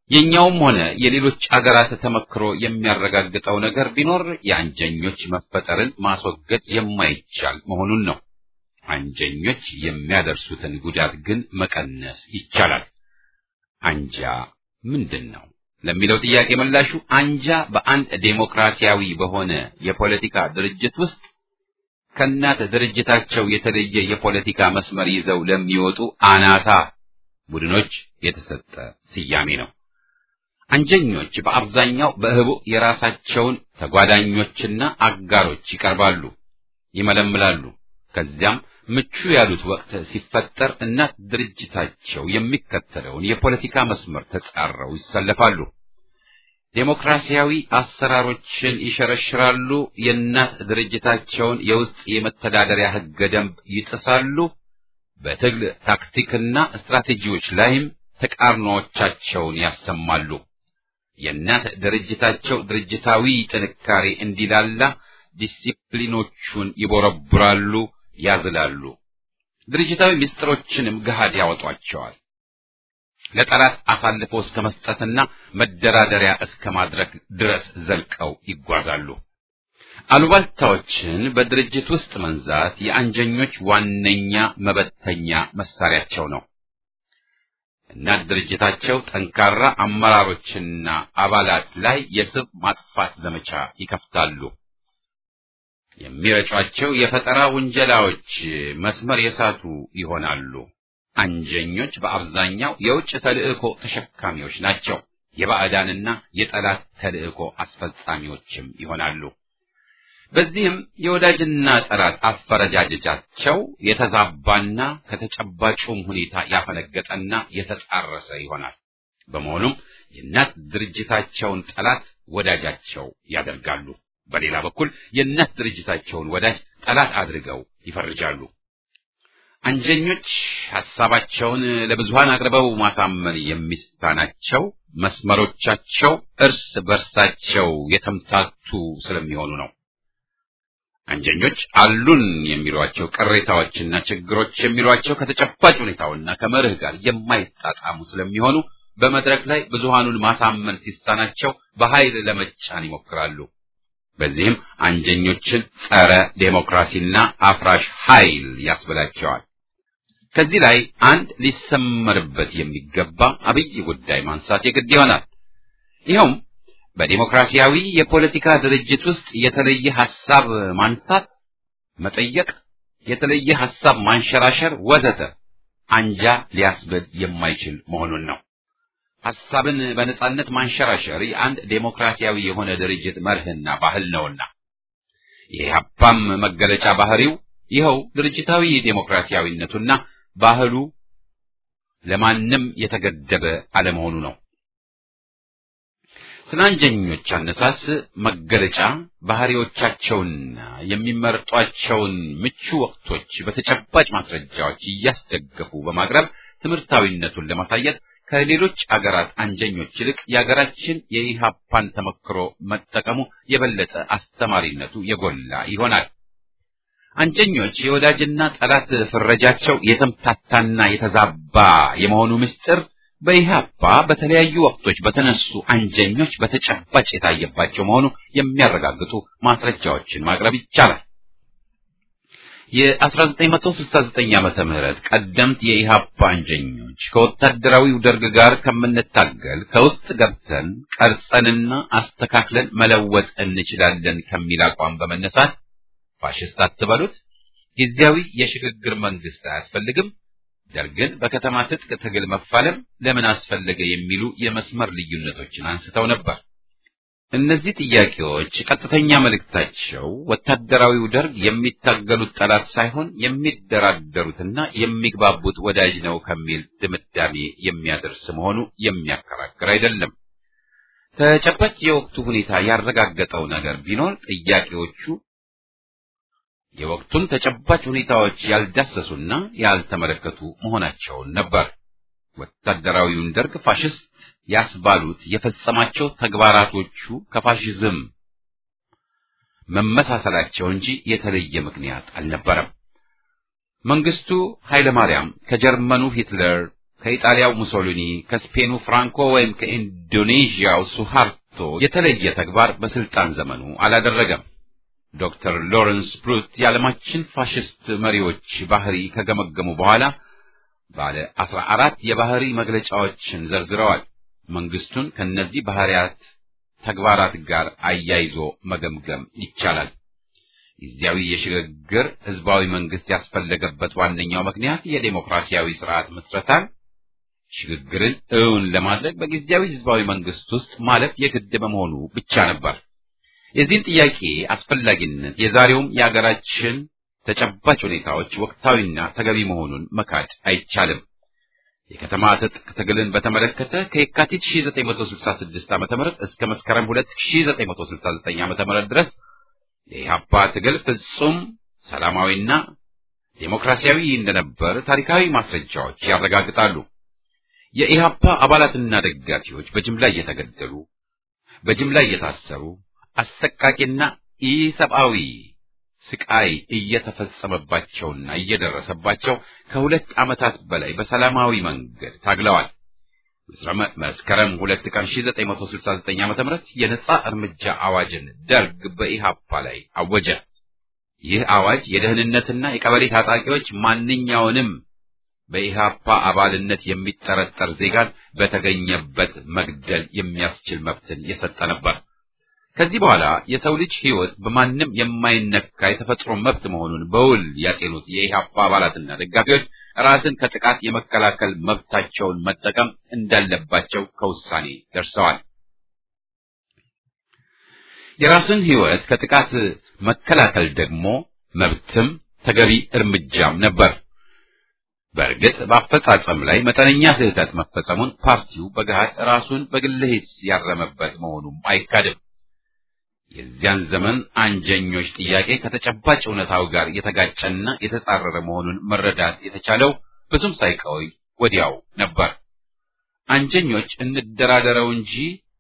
የኛውም ሆነ የሌሎች አገራት ተመክሮ የሚያረጋግጠው ነገር ቢኖር የአንጀኞች መፈጠርን ማስወገድ የማይቻል መሆኑን ነው። አንጀኞች የሚያደርሱትን ጉዳት ግን መቀነስ ይቻላል። አንጃ ምንድን ነው ለሚለው ጥያቄ ምላሹ አንጃ በአንድ ዴሞክራሲያዊ በሆነ የፖለቲካ ድርጅት ውስጥ ከእናት ድርጅታቸው የተለየ የፖለቲካ መስመር ይዘው ለሚወጡ አናታ ቡድኖች የተሰጠ ስያሜ ነው። አንጀኞች በአብዛኛው በህቡ የራሳቸውን ተጓዳኞችና አጋሮች ይቀርባሉ፣ ይመለምላሉ። ከዚያም ምቹ ያሉት ወቅት ሲፈጠር እናት ድርጅታቸው የሚከተለውን የፖለቲካ መስመር ተጻረው ይሰለፋሉ። ዴሞክራሲያዊ አሰራሮችን ይሸረሽራሉ። የእናት ድርጅታቸውን የውስጥ የመተዳደሪያ ህገ ደንብ ይጥሳሉ። በትግል ታክቲክና ስትራቴጂዎች ላይም ተቃርኖዎቻቸውን ያሰማሉ። የእናት ድርጅታቸው ድርጅታዊ ጥንካሬ እንዲላላ ዲሲፕሊኖቹን ይቦረቡራሉ፣ ያዝላሉ። ድርጅታዊ ምስጢሮችንም ገሃድ ያወጧቸዋል። ለጠላት አሳልፎ እስከ መስጠትና መደራደሪያ እስከ ማድረግ ድረስ ዘልቀው ይጓዛሉ። አሉባልታዎችን በድርጅት ውስጥ መንዛት የአንጀኞች ዋነኛ መበተኛ መሳሪያቸው ነው። እናት ድርጅታቸው ጠንካራ አመራሮችና አባላት ላይ የስብ ማጥፋት ዘመቻ ይከፍታሉ። የሚረጯቸው የፈጠራ ውንጀላዎች መስመር የሳቱ ይሆናሉ። አንጀኞች በአብዛኛው የውጭ ተልእኮ ተሸካሚዎች ናቸው። የባዕዳንና የጠላት ተልእኮ አስፈጻሚዎችም ይሆናሉ። በዚህም የወዳጅና ጠላት አፈረጃጀጃቸው የተዛባና ከተጨባጩም ሁኔታ ያፈነገጠና የተጻረሰ ይሆናል። በመሆኑም የእናት ድርጅታቸውን ጠላት ወዳጃቸው ያደርጋሉ። በሌላ በኩል የእናት ድርጅታቸውን ወዳጅ ጠላት አድርገው ይፈርጃሉ። አንጀኞች ሐሳባቸውን ለብዙሃን አቅርበው ማሳመን የሚሳናቸው መስመሮቻቸው እርስ በርሳቸው የተምታቱ ስለሚሆኑ ነው። አንጀኞች አሉን የሚሏቸው ቅሬታዎችና ችግሮች የሚሏቸው ከተጨባጭ ሁኔታውና ከመርህ ጋር የማይጣጣሙ ስለሚሆኑ በመድረክ ላይ ብዙሃኑን ማሳመን ሲሳናቸው በኃይል ለመጫን ይሞክራሉ። በዚህም አንጀኞችን ጸረ ዴሞክራሲና አፍራሽ ኃይል ያስብላቸዋል። ከዚህ ላይ አንድ ሊሰመርበት የሚገባ አብይ ጉዳይ ማንሳት የግድ ይሆናል። ይኸውም በዴሞክራሲያዊ የፖለቲካ ድርጅት ውስጥ የተለየ ሐሳብ ማንሳት፣ መጠየቅ፣ የተለየ ሐሳብ ማንሸራሸር ወዘተ አንጃ ሊያስብል የማይችል መሆኑን ነው። ሐሳብን በነጻነት ማንሸራሸር የአንድ ዴሞክራሲያዊ የሆነ ድርጅት መርህና ባህል ነውና የኢህአፓም መገለጫ ባህሪው ይኸው ድርጅታዊ ዴሞክራሲያዊነቱና ባህሉ ለማንም የተገደበ አለመሆኑ ነው። ስለ አንጀኞች አነሳስ መገለጫ ባህሪዎቻቸውንና የሚመርጧቸውን ምቹ ወቅቶች በተጨባጭ ማስረጃዎች እያስደገፉ በማቅረብ ትምህርታዊነቱን ለማሳየት ከሌሎች አገራት አንጀኞች ይልቅ የአገራችን የኢሃፓን ተመክሮ መጠቀሙ የበለጠ አስተማሪነቱ የጎላ ይሆናል። አንጀኞች የወዳጅና ጠላት ፍረጃቸው የተምታታና የተዛባ የመሆኑ ምስጢር በኢህአፓ በተለያዩ ወቅቶች በተነሱ አንጀኞች በተጨባጭ የታየባቸው መሆኑ የሚያረጋግጡ ማስረጃዎችን ማቅረብ ይቻላል። የ1969 ዓመተ ምህረት ቀደምት የኢህአፓ አንጀኞች ከወታደራዊው ደርግ ጋር ከምንታገል ከውስጥ ገብተን ቀርጸንና አስተካክለን መለወጥ እንችላለን ከሚል አቋም በመነሳት ፋሽስት አትበሉት፣ ጊዜያዊ የሽግግር መንግስት አያስፈልግም፣ ደርግን በከተማ ትጥቅ ትግል መፋለም ለምን አስፈለገ የሚሉ የመስመር ልዩነቶችን አንስተው ነበር። እነዚህ ጥያቄዎች ቀጥተኛ መልእክታቸው ወታደራዊው ደርግ የሚታገሉት ጠላት ሳይሆን የሚደራደሩትና የሚግባቡት ወዳጅ ነው ከሚል ድምዳሜ የሚያደርስ መሆኑ የሚያከራክር አይደለም። ተጨባጭ የወቅቱ ሁኔታ ያረጋገጠው ነገር ቢኖር ጥያቄዎቹ የወቅቱን ተጨባጭ ሁኔታዎች ያልዳሰሱና ያልተመለከቱ መሆናቸውን ነበር። ወታደራዊውን ደርግ ፋሽስት ያስባሉት የፈጸማቸው ተግባራቶቹ ከፋሽዝም መመሳሰላቸው እንጂ የተለየ ምክንያት አልነበረም። መንግስቱ ኃይለ ማርያም ከጀርመኑ ሂትለር፣ ከኢጣሊያው ሙሶሊኒ፣ ከስፔኑ ፍራንኮ ወይም ከኢንዶኔዥያው ሱሃርቶ የተለየ ተግባር በስልጣን ዘመኑ አላደረገም። ዶክተር ሎረንስ ብሩት የዓለማችን ፋሽስት መሪዎች ባህሪ ከገመገሙ በኋላ ባለ አስራ አራት የባህሪ መግለጫዎችን ዘርዝረዋል። መንግስቱን ከነዚህ ባህሪያት ተግባራት ጋር አያይዞ መገምገም ይቻላል። ጊዜያዊ የሽግግር ህዝባዊ መንግስት ያስፈለገበት ዋነኛው ምክንያት የዴሞክራሲያዊ ስርዓት ምስረታን ሽግግርን እውን ለማድረግ በጊዜያዊ ህዝባዊ መንግስት ውስጥ ማለፍ የግድ በመሆኑ ብቻ ነበር። የዚህን ጥያቄ አስፈላጊነት የዛሬውም የአገራችን ተጨባጭ ሁኔታዎች ወቅታዊና ተገቢ መሆኑን መካድ አይቻልም። የከተማ ትጥቅ ትግልን በተመለከተ ከየካቲት 1966 ዓ.ም እስከ መስከረም 2969 ዓ.ም ድረስ የኢህአፓ ትግል ፍጹም ሰላማዊና ዴሞክራሲያዊ እንደነበር ታሪካዊ ማስረጃዎች ያረጋግጣሉ። የኢህአፓ አባላትና ደጋፊዎች በጅምላ እየተገደሉ፣ በጅምላ እየታሰሩ፣ አሰቃቂና ኢሰብአዊ ስቃይ እየተፈጸመባቸውና እየደረሰባቸው ከሁለት ዓመታት በላይ በሰላማዊ መንገድ ታግለዋል። መስከረም ሁለት ቀን 1969 ዓ.ም የነጻ እርምጃ አዋጅን ደርግ በኢሃፓ ላይ አወጀ። ይህ አዋጅ የደህንነትና የቀበሌ ታጣቂዎች ማንኛውንም በኢሃፓ አባልነት የሚጠረጠር ዜጋን በተገኘበት መግደል የሚያስችል መብትን የሰጠ ነበር። ከዚህ በኋላ የሰው ልጅ ሕይወት በማንም የማይነካ የተፈጥሮ መብት መሆኑን በውል ያጤኑት የኢህአፓ አባላትና ደጋፊዎች ራስን ከጥቃት የመከላከል መብታቸውን መጠቀም እንዳለባቸው ከውሳኔ ደርሰዋል። የራስን ሕይወት ከጥቃት መከላከል ደግሞ መብትም ተገቢ እርምጃም ነበር። በእርግጥ በአፈጻጸም ላይ መጠነኛ ስህተት መፈጸሙን ፓርቲው በገሃድ ራሱን በግል ሂስ ያረመበት መሆኑም አይካድም። የዚያን ዘመን አንጀኞች ጥያቄ ከተጨባጭ እውነታው ጋር የተጋጨና የተጻረረ መሆኑን መረዳት የተቻለው ብዙም ሳይቆይ ወዲያው ነበር። አንጀኞች እንደራደረው እንጂ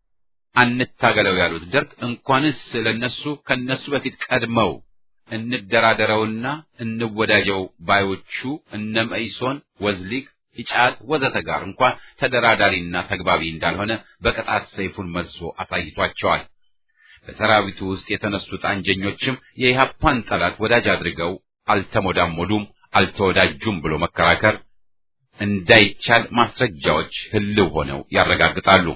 አንታገለው ያሉት ደርግ እንኳንስ ለነሱ ከነሱ በፊት ቀድመው እንደራደረውና እንወዳጀው ባዮቹ እነ መኢሶን፣ ወዝሊግ፣ ኢጫት ወዘተ ጋር እንኳን ተደራዳሪና ተግባቢ እንዳልሆነ በቅጣት ሰይፉን መዞ አሳይቷቸዋል። በሰራዊቱ ውስጥ የተነሱት አንጀኞችም የኢህአፓን ጠላት ወዳጅ አድርገው አልተሞዳሞዱም፣ አልተወዳጁም ብሎ መከራከር እንዳይቻል ማስረጃዎች ህልው ሆነው ያረጋግጣሉ።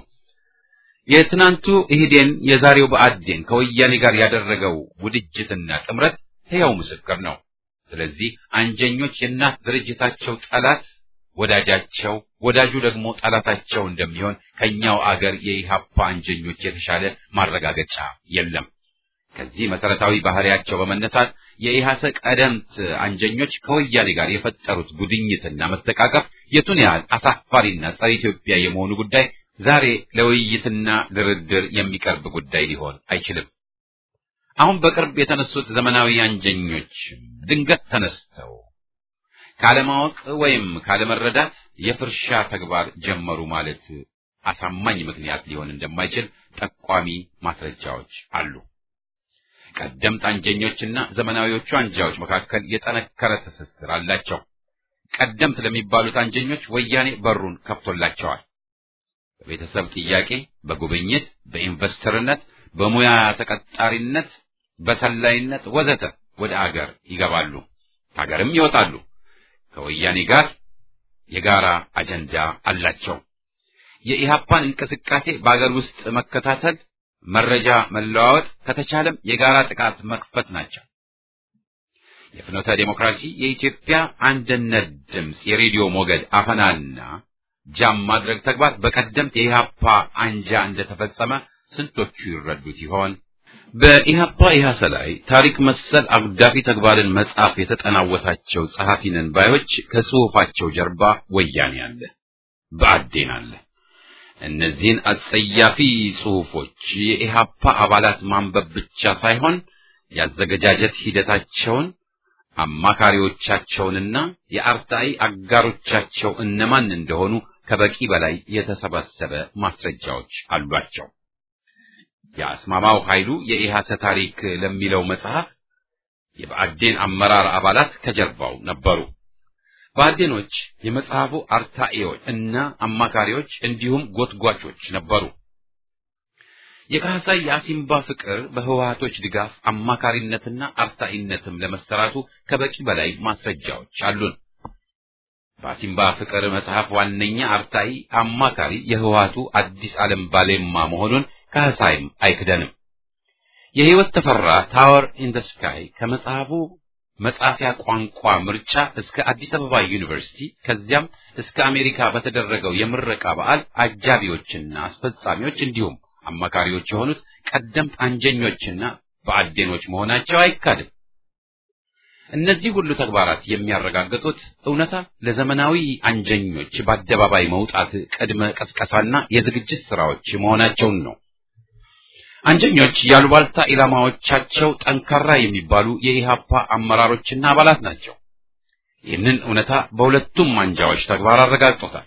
የትናንቱ ኢህዴን የዛሬው ብአዴን ከወያኔ ጋር ያደረገው ውድጅትና ጥምረት ሕያው ምስክር ነው። ስለዚህ አንጀኞች የእናት ድርጅታቸው ጠላት ወዳጃቸው፣ ወዳጁ ደግሞ ጠላታቸው እንደሚሆን ከኛው አገር የኢህአፓ አንጀኞች የተሻለ ማረጋገጫ የለም። ከዚህ መሰረታዊ ባህሪያቸው በመነሳት የኢህአሰ ቀደምት አንጀኞች ከወያኔ ጋር የፈጠሩት ጉድኝትና መተቃቀፍ የቱን ያህል አሳፋሪና ጸረ ኢትዮጵያ የመሆኑ ጉዳይ ዛሬ ለውይይትና ድርድር የሚቀርብ ጉዳይ ሊሆን አይችልም። አሁን በቅርብ የተነሱት ዘመናዊ አንጀኞች ድንገት ተነስተው ካለማወቅ ወይም ካለመረዳት የፍርሻ ተግባር ጀመሩ ማለት አሳማኝ ምክንያት ሊሆን እንደማይችል ጠቋሚ ማስረጃዎች አሉ። ቀደምት አንጀኞችና ዘመናዊዎቹ አንጃዎች መካከል የጠነከረ ትስስር አላቸው። ቀደምት ለሚባሉት አንጀኞች ወያኔ በሩን ከፍቶላቸዋል። በቤተሰብ ጥያቄ፣ በጉብኝት፣ በኢንቨስተርነት፣ በሙያ ተቀጣሪነት፣ በሰላይነት ወዘተ ወደ አገር ይገባሉ፣ ከሀገርም ይወጣሉ። ከወያኔ ጋር የጋራ አጀንዳ አላቸው። የኢህአፓን እንቅስቃሴ በአገር ውስጥ መከታተል፣ መረጃ መለዋወጥ፣ ከተቻለም የጋራ ጥቃት መክፈት ናቸው። የፍኖተ ዲሞክራሲ የኢትዮጵያ አንድነት ድምፅ የሬዲዮ ሞገድ አፈናና ጃም ማድረግ ተግባር በቀደምት የኢህአፓ አንጃ እንደተፈጸመ ስንቶቹ ይረዱት ይሆን? በኢህአፓ ኢህአሰ ላይ ታሪክ መሰል አጉዳፊ ተግባርን መጻፍ የተጠናወታቸው ጸሐፊ ነን ባዮች ከጽሑፋቸው ጀርባ ወያኔ አለ፣ ብአዴን አለ። እነዚህን አጸያፊ ጽሑፎች የኢህአፓ አባላት ማንበብ ብቻ ሳይሆን ያዘገጃጀት ሂደታቸውን አማካሪዎቻቸውንና የአርታኢ አጋሮቻቸው እነማን እንደሆኑ ከበቂ በላይ የተሰባሰበ ማስረጃዎች አሏቸው። የአስማማው ኃይሉ የኢሃሰ ታሪክ ለሚለው መጽሐፍ የብአዴን አመራር አባላት ከጀርባው ነበሩ። ብአዴኖች የመጽሐፉ አርታኤዎች እና አማካሪዎች እንዲሁም ጎትጓቾች ነበሩ። የካህሳይ የአሲምባ ፍቅር በህወሀቶች ድጋፍ አማካሪነትና አርታኢነትም ለመሰራቱ ከበቂ በላይ ማስረጃዎች አሉን። በአሲምባ ፍቅር መጽሐፍ ዋነኛ አርታኢ አማካሪ የህወሀቱ አዲስ ዓለም ባሌማ መሆኑን ካህሳይም አይክደንም። የህይወት ተፈራ ታወር ኢን ዘ ስካይ ከመጽሐፉ መጻፊያ ቋንቋ ምርጫ እስከ አዲስ አበባ ዩኒቨርሲቲ ከዚያም እስከ አሜሪካ በተደረገው የምረቃ በዓል አጃቢዎችና አስፈጻሚዎች እንዲሁም አማካሪዎች የሆኑት ቀደምት አንጀኞችና በአዴኖች መሆናቸው አይካድም። እነዚህ ሁሉ ተግባራት የሚያረጋግጡት እውነታ ለዘመናዊ አንጀኞች በአደባባይ መውጣት ቅድመ ቀስቀሳና የዝግጅት ስራዎች መሆናቸውን ነው። አንጀኞች ያሉባልታ ኢላማዎቻቸው ጠንካራ የሚባሉ የኢሃፓ አመራሮችና አባላት ናቸው። ይህንን እውነታ በሁለቱም አንጃዎች ተግባር አረጋግጦታል።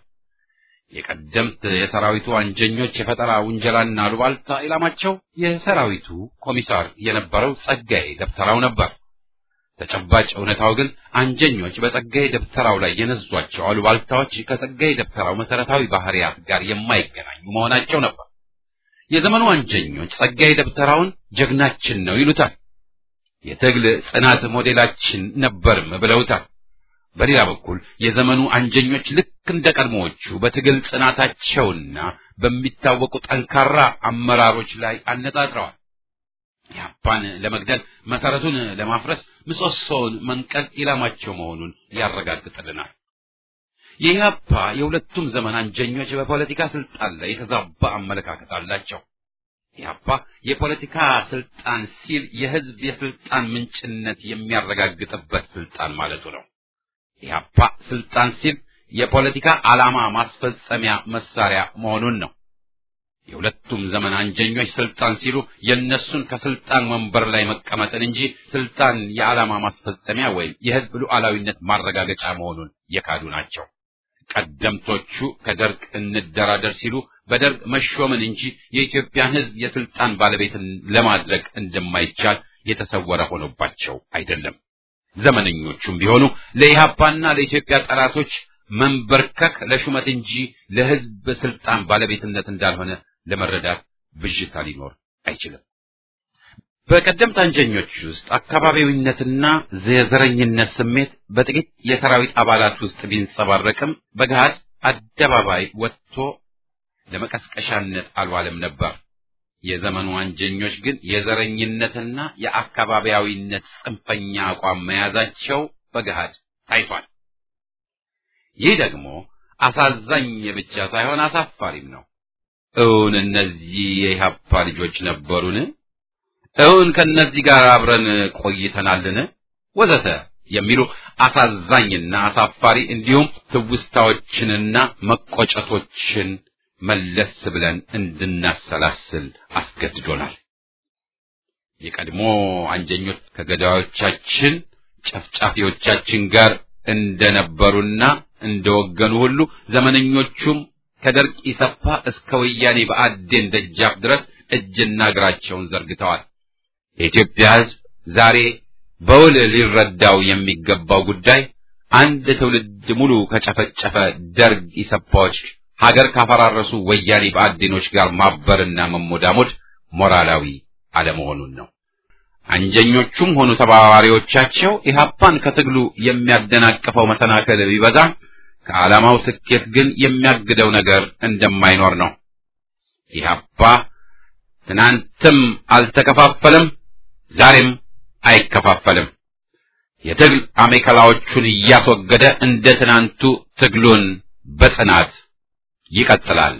የቀደምት የሰራዊቱ አንጀኞች የፈጠራ ውንጀላና አሉባልታ ኢላማቸው የሰራዊቱ ኮሚሳር የነበረው ጸጋዬ ደብተራው ነበር። ተጨባጭ እውነታው ግን አንጀኞች በጸጋዬ ደብተራው ላይ የነዟቸው አሉባልታዎች ከጸጋዬ ደብተራው መሰረታዊ ባህሪያት ጋር የማይገናኙ መሆናቸው ነበር። የዘመኑ አንጀኞች ጸጋዬ ደብተራውን ጀግናችን ነው ይሉታል። የትግል ጽናት ሞዴላችን ነበርም ብለውታል። በሌላ በኩል የዘመኑ አንጀኞች ልክ እንደ ቀድሞዎቹ በትግል ጽናታቸውና በሚታወቁ ጠንካራ አመራሮች ላይ አነጣጥረዋል። ኢህአፓን ለመግደል መሰረቱን ለማፍረስ ምሰሶውን መንቀል ኢላማቸው መሆኑን ያረጋግጥልናል። የኢህአፓ የሁለቱም ዘመን አንጀኞች በፖለቲካ ስልጣን ላይ የተዛባ አመለካከት አላቸው። ኢህአፓ የፖለቲካ ስልጣን ሲል የህዝብ የስልጣን ምንጭነት የሚያረጋግጥበት ስልጣን ማለቱ ነው። ኢህአፓ ስልጣን ሲል የፖለቲካ ዓላማ ማስፈጸሚያ መሳሪያ መሆኑን ነው። የሁለቱም ዘመን አንጀኞች ስልጣን ሲሉ የእነሱን ከስልጣን ወንበር ላይ መቀመጥን እንጂ ስልጣን የዓላማ ማስፈጸሚያ ወይም የህዝብ ሉዓላዊነት ማረጋገጫ መሆኑን የካዱ ናቸው። ቀደምቶቹ ከደርግ እንደራደር ሲሉ በደርግ መሾምን እንጂ የኢትዮጵያን ህዝብ የስልጣን ባለቤትን ለማድረግ እንደማይቻል የተሰወረ ሆኖባቸው አይደለም። ዘመነኞቹም ቢሆኑ ለኢህአፓና ለኢትዮጵያ ጠላቶች መንበርከክ ለሹመት እንጂ ለህዝብ ስልጣን ባለቤትነት እንዳልሆነ ለመረዳት ብዥታ ሊኖር አይችልም። በቀደምት አንጀኞች ውስጥ አካባቢዊነትና የዘረኝነት ስሜት በጥቂት የሰራዊት አባላት ውስጥ ቢንጸባረቅም በገሃድ አደባባይ ወጥቶ ለመቀስቀሻነት አልዋለም ነበር። የዘመኑ አንጀኞች ግን የዘረኝነትና የአካባቢያዊነት ጽንፈኛ አቋም መያዛቸው በገሃድ ታይቷል። ይህ ደግሞ አሳዛኝ ብቻ ሳይሆን አሳፋሪም ነው። እውን እነዚህ የኢህአፓ ልጆች ነበሩን? እውን ከነዚህ ጋር አብረን ቆይተናልን? ወዘተ የሚሉ አሳዛኝና አሳፋሪ እንዲሁም ትውስታዎችንና መቆጨቶችን መለስ ብለን እንድናሰላስል አስገድዶናል። የቀድሞ አንጀኞች ከገዳዮቻችን ጨፍጫፊዎቻችን ጋር እንደነበሩና እንደወገኑ ሁሉ ዘመነኞቹም ከደርግ ኢሰፓ እስከ ወያኔ በአዴን ደጃፍ ድረስ እጅና እግራቸውን ዘርግተዋል። የኢትዮጵያ ሕዝብ ዛሬ በውል ሊረዳው የሚገባው ጉዳይ አንድ ትውልድ ሙሉ ከጨፈጨፈ ደርግ ኢሰፓዎች ሀገር ካፈራረሱ ወያኔ በአዴኖች ጋር ማበርና መሞዳሞድ ሞራላዊ አለመሆኑን ነው። አንጀኞቹም ሆኑ ተባባሪዎቻቸው ኢህአፓን ከትግሉ የሚያደናቅፈው መሰናከል ቢበዛ ከዓላማው ስኬት ግን የሚያግደው ነገር እንደማይኖር ነው። ኢህአፓ ትናንትም አልተከፋፈለም፣ ዛሬም አይከፋፈልም። የትግል አሜከላዎቹን እያስወገደ እንደ ትናንቱ ትግሉን በጽናት ይቀጥላል።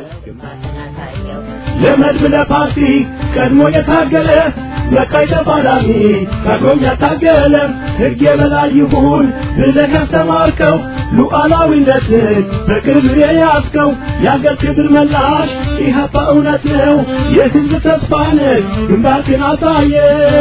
ለመድብ ለፓርቲ ቀድሞ የታገለ ለቀይ ተፋላሚ ቀድሞም ያታገለ ሕግ የበላይ ይሁን ብለህ ያስተማርከው ሉዓላዊነትን በክብር የያዝከው የአገር ክብር መላሽ ኢህአፓ እውነት ነው የሕዝብ ተስፋ ነህ ግንባርክን አሳየ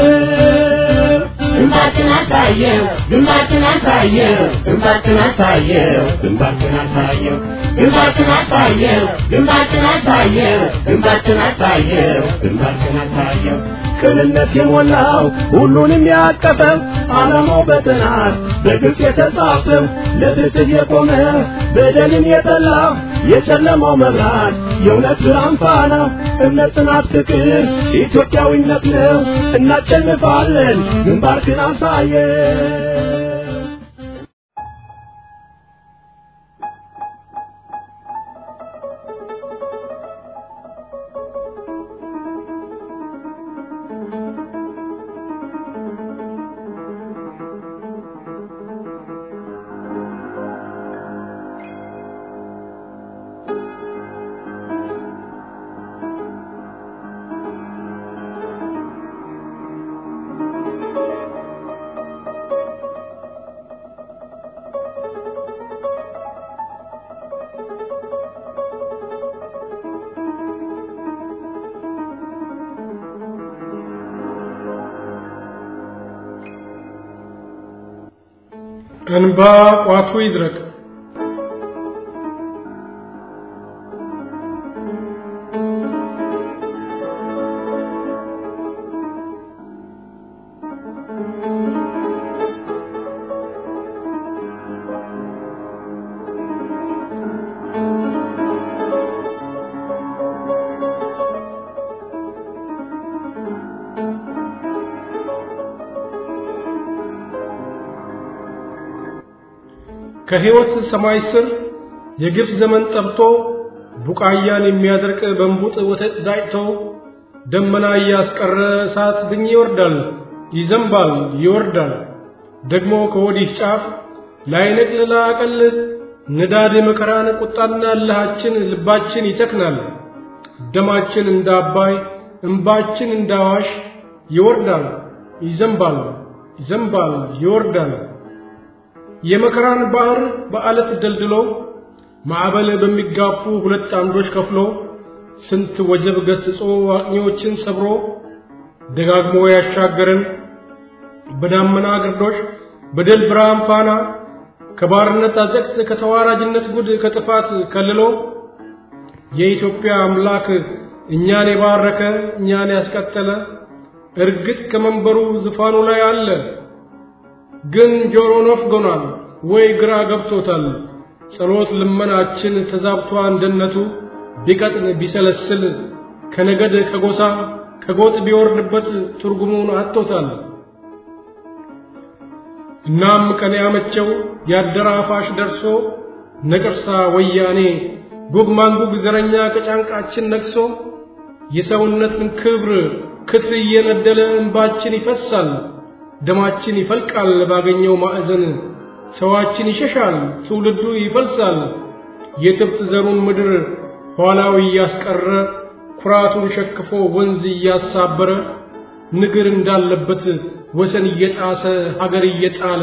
ግንባርክን አሳየው ግንባርክን አሳየው ግንባርክን አሳየው ግንባርክን አሳየው ግንባርክን አሳየው ግንባርክን አሳየው ግንባርክን አሳየው ግንባርክን አሳየው ቅንነት የሞላው ሁሉንም ያቀፈ ዓላማው በጥናት በግልጽ የተጻፈ ለፍትህ የቆመ በደልን የጠላ የጨለማው መብራት የእውነት ብርሃን ፋና እምነት፣ ጽናት፣ ፍቅር ኢትዮጵያዊነት ነው። እናሸንፋለን። ግንባርክን አሳየን። እንባ ቋቱ ይድረቅ። ከሕይወት ሰማይ ስር የግፍ ዘመን ጠብቶ ቡቃያን የሚያደርቅ በንቡጥ ወተት ዳጭቶ ደመና እያስቀረ እሳት ድኝ ይወርዳል፣ ይዘንባል፣ ይወርዳል። ደግሞ ከወዲህ ጫፍ ላይነቅል ላቀል ንዳድ የመከራን ቁጣና እልሃችን ልባችን ይጨክናል። ደማችን እንደ አባይ እንባችን እንደ አዋሽ ይወርዳል፣ ይዘንባል፣ ይዘንባል፣ ይወርዳል። የመከራን ባህር በአለት ደልድሎ ማዕበል በሚጋፉ ሁለት አምዶች ከፍሎ ስንት ወጀብ ገስጾ አቅኚዎችን ሰብሮ ደጋግሞ ያሻገረን በዳመና ግርዶሽ በድል ብርሃን ፋና ከባርነት አዘቅት ከተዋራጅነት ጉድ ከጥፋት ከልሎ የኢትዮጵያ አምላክ እኛን የባረከ እኛን ያስቀጠለ እርግጥ ከመንበሩ ዙፋኑ ላይ አለ። ግን ጆሮ ነፍጎናል ወይ ግራ ገብቶታል። ጸሎት ልመናችን ተዛብቷ እንደነቱ ቢቀጥን ቢሰለስል ከነገድ ከጎሳ ከጎጥ ቢወርድበት ትርጉሙን አጥቶታል። እናም ቀን ያመቸው ያደራፋሽ ደርሶ ነቅርሳ ወያኔ ጉግ ማንጉግ ዘረኛ ከጫንቃችን ነግሶ የሰውነትን ክብር ክት እየነደለ እንባችን ይፈሳል፣ ደማችን ይፈልቃል ባገኘው ማዕዘን ሰዋችን ይሸሻል፣ ትውልዱ ይፈልሳል። የትብት ዘሩን ምድር ኋላው እያስቀረ ኩራቱን ሸክፎ ወንዝ እያሳበረ ንግር እንዳለበት ወሰን እየጣሰ ሀገር እየጣለ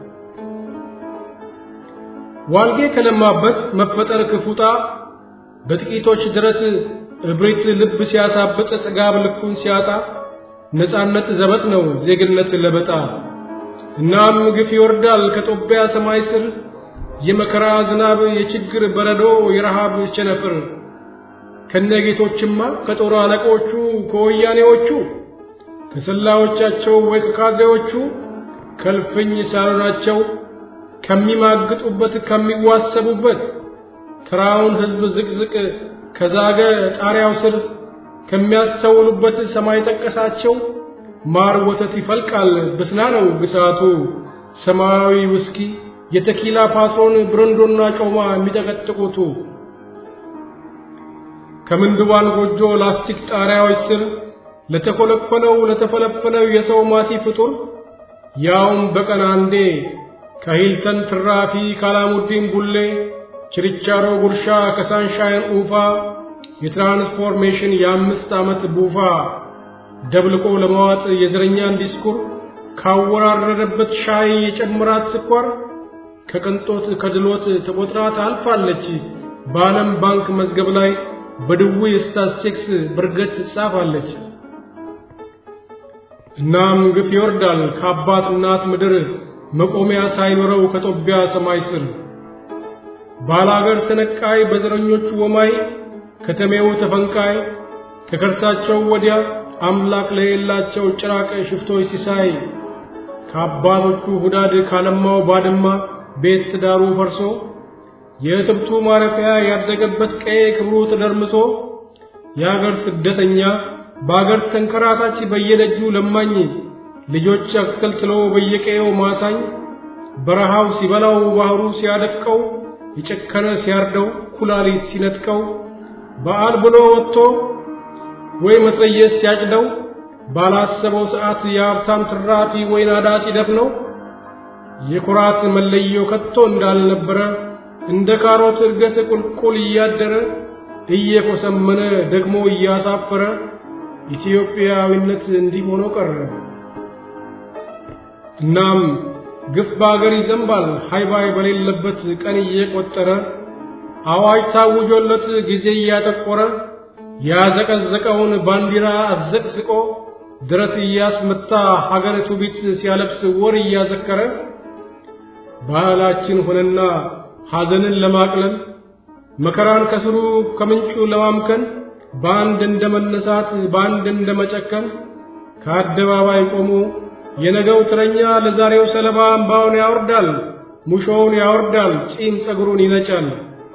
ዋልጌ ከለማበት መፈጠር ክፉጣ በጥቂቶች ድረት እብሪት ልብ ሲያሳብጥ ጥጋብ ልኩን ሲያጣ ነፃነት ዘበት ነው ዜግነት ለበጣ እናም ግፍ ይወርዳል ከጦቢያ ሰማይ ስር የመከራ ዝናብ የችግር በረዶ የረሃብ ቸነፍር ከነጌቶችማ ከጦር አለቆቹ ከወያኔዎቹ ከሰላዮቻቸው ወይ ከካድሬዎቹ ከልፍኝ ሳሎናቸው ከሚማግጡበት ከሚዋሰቡበት ተራውን ሕዝብ ዝቅዝቅ ከዛገ ጣሪያው ስር ከሚያስተውሉበት ሰማይ ጠቀሳቸው ማር ወተት ይፈልቃል ብስና ነው ግሳቱ ሰማያዊ ውስኪ የተኪላ ፓትሮን ብረንዶና ጮማ የሚጠቀጥቁቱ ከምንድባን ጎጆ ላስቲክ ጣሪያዎች ስር ለተኮለኮለው ለተፈለፈለው የሰው ማቲ ፍጡር ያውም በቀን አንዴ ከሂልተን ትራፊ ካላሙዲን ቡሌ ችርቻሮ ጉርሻ ከሳንሻይን ኡፋ የትራንስፎርሜሽን የአምስት ዓመት ቡፋ ደብልቆ ለመዋጥ የዘረኛን ዲስኩር ካወራረደበት ሻይ የጨምራት ስኳር ከቅንጦት ከድሎት ተቆጥራ ታልፋለች በዓለም ባንክ መዝገብ ላይ በድዊ ስታስቲክስ ብርገት ትጻፋለች። እናም ግፍ ይወርዳል ከአባት እናት ምድር መቆሚያ ሳይኖረው ከጦቢያ ሰማይ ስር ባላገር ተነቃይ በዘረኞቹ ወማይ ከተሜው ተፈንቃይ ከከርሳቸው ወዲያ አምላክ ለሌላቸው ጭራቅ ሽፍቶች ሲሳይ ከአባቶቹ ሁዳድ ካለማው ባድማ ቤት ትዳሩ ፈርሶ የእትብቱ ማረፊያ ያደገበት ቀዬ ክብሩ ተደርምሶ የአገር ስደተኛ በአገር ተንከራታች በየደጁ ለማኝ ልጆች አክተልትሎ በየቀየው ማሳኝ በረሃው ሲበላው ባህሩ ሲያደፍቀው የጨከነ ሲያርደው ኩላሊት ሲነጥቀው በዓል ብሎ ወጥቶ ወይ መትረየስ ሲያጭደው ባላሰበው ሰዓት የሀብታም ትራፊ ወይ ናዳ ሲደፍነው የኩራት መለዮ ከቶ እንዳልነበረ እንደ ካሮት እድገት ቁልቁል እያደረ እየኮሰመነ ደግሞ እያሳፈረ ኢትዮጵያዊነት እንዲህ ሆኖ ቀረ። እናም ግፍ በአገር ይዘንባል ሃይባይ በሌለበት ቀን እየቆጠረ አዋጅ ታውጆለት ጊዜ እያጠቆረ ያዘቀዘቀውን ባንዲራ አዘቅዝቆ ድረት እያስመታ ሀገር ትውፊት ሲያለብስ ወር እያዘከረ ባህላችን ሆነና ሐዘንን ለማቅለል መከራን ከስሩ ከምንጩ ለማምከን በአንድ እንደ መነሳት በአንድ እንደ መጨከን ከአደባባይ ቆሞ የነገው ትረኛ ለዛሬው ሰለባ እምባውን ያወርዳል፣ ሙሾውን ያወርዳል፣ ጺም ጸጉሩን ይነጫል።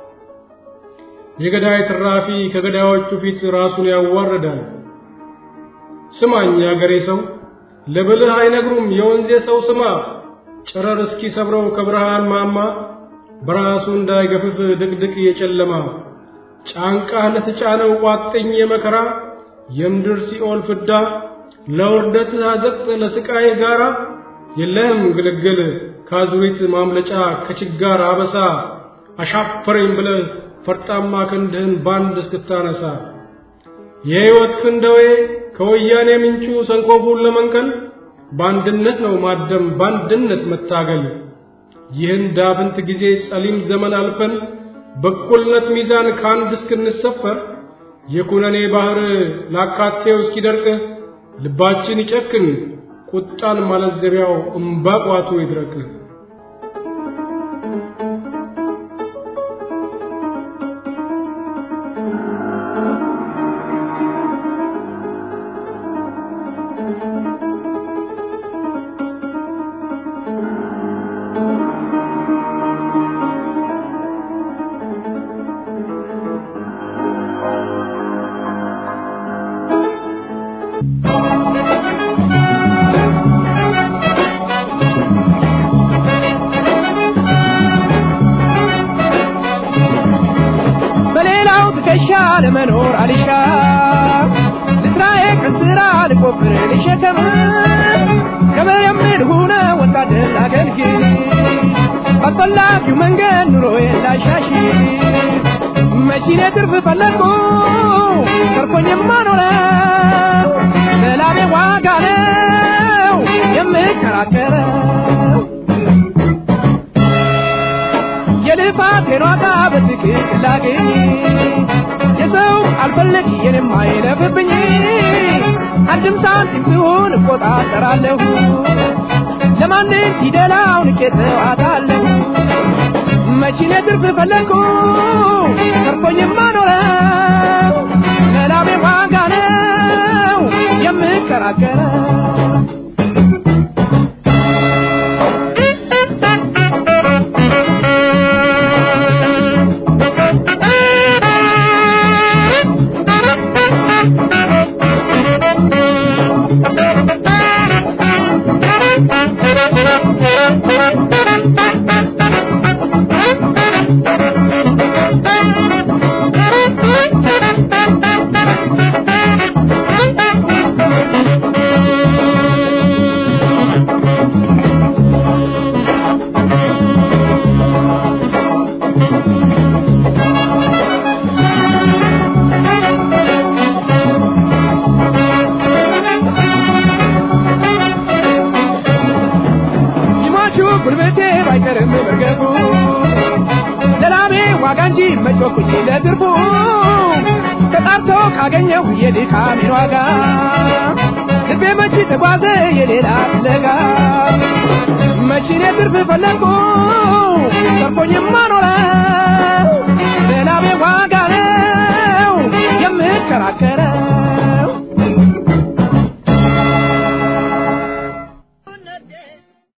የገዳይ ትራፊ ከገዳዮቹ ፊት ራሱን ያዋርዳል። ስማኝ ያገሬ ሰው ለብልህ አይነግሩም የወንዜ ሰው ስማ ጨረር እስኪ ሰብረው ከብርሃን ማማ በራሱ እንዳይገፍፍ ድቅድቅ የጨለማ ጫንቃህ ለተጫነው ቋጥኝ የመከራ የምድር ሲኦል ፍዳ ለውርደት አዘቅት ለስቃይ ጋራ የለህም ግልግል ካዙሪት ማምለጫ ከችጋር አበሳ አሻፈረኝ ብለህ ፈርጣማ ክንድህን ባንድ እስክታነሳ የሕይወት ክንደዌ ከወያኔ ምንጩ ሰንኮፉን ለመንቀል በአንድነት ነው ማደም በአንድነት መታገል ይህን ዳፍንት ጊዜ ጸሊም ዘመን አልፈን በእኩልነት ሚዛን ከአንድ እስክንሰፈር የኩነኔ ባህር ላካቴው እስኪደርቅ ልባችን ይጨክን ቁጣን ማለዘቢያው እምባቋቱ ይድረቅ። በሌላው ትከሻ ለመኖር አልሻ ልስራዬ ቀን ስራ ልቆፍር ልሸከም ገበሬ የምል ሁነ ወታደር አገልግል ባስፈላጊው መንገድ ኑሮዬን ላሻሽ መቺኔ ትርፍ ፈለግኩ ተርፎኝማ ኖረው ለላቤ ዋጋ ነው የምከራከረው የልፋቴን ዋጋ በትክክል ላግኝ የሰው አልፈለግ የኔም አይለፍብኝ አንድም ሳንቲም ሲሆን እቆጣጠራለሁ ለማንም ፊደላውን ቄተዋታለሁ መቺኔ ትርፍ ፈለግኩ ተርፎኝማ ኖረው ለላቤ ዋጋ ነው የምከራከረው ይሟቹ ጉልበቴ ባይቀርም መርገፉ ለላሜ ዋጋ እንጂ መጮኩኝ ለትርፉ ተጣርቶ ካገኘው የድካሜን ዋጋ ልቤ መች ተጓዘ የሌላ ፍለጋ መቺኔ ትርፍ ፈለግኩ ተርፎኝማ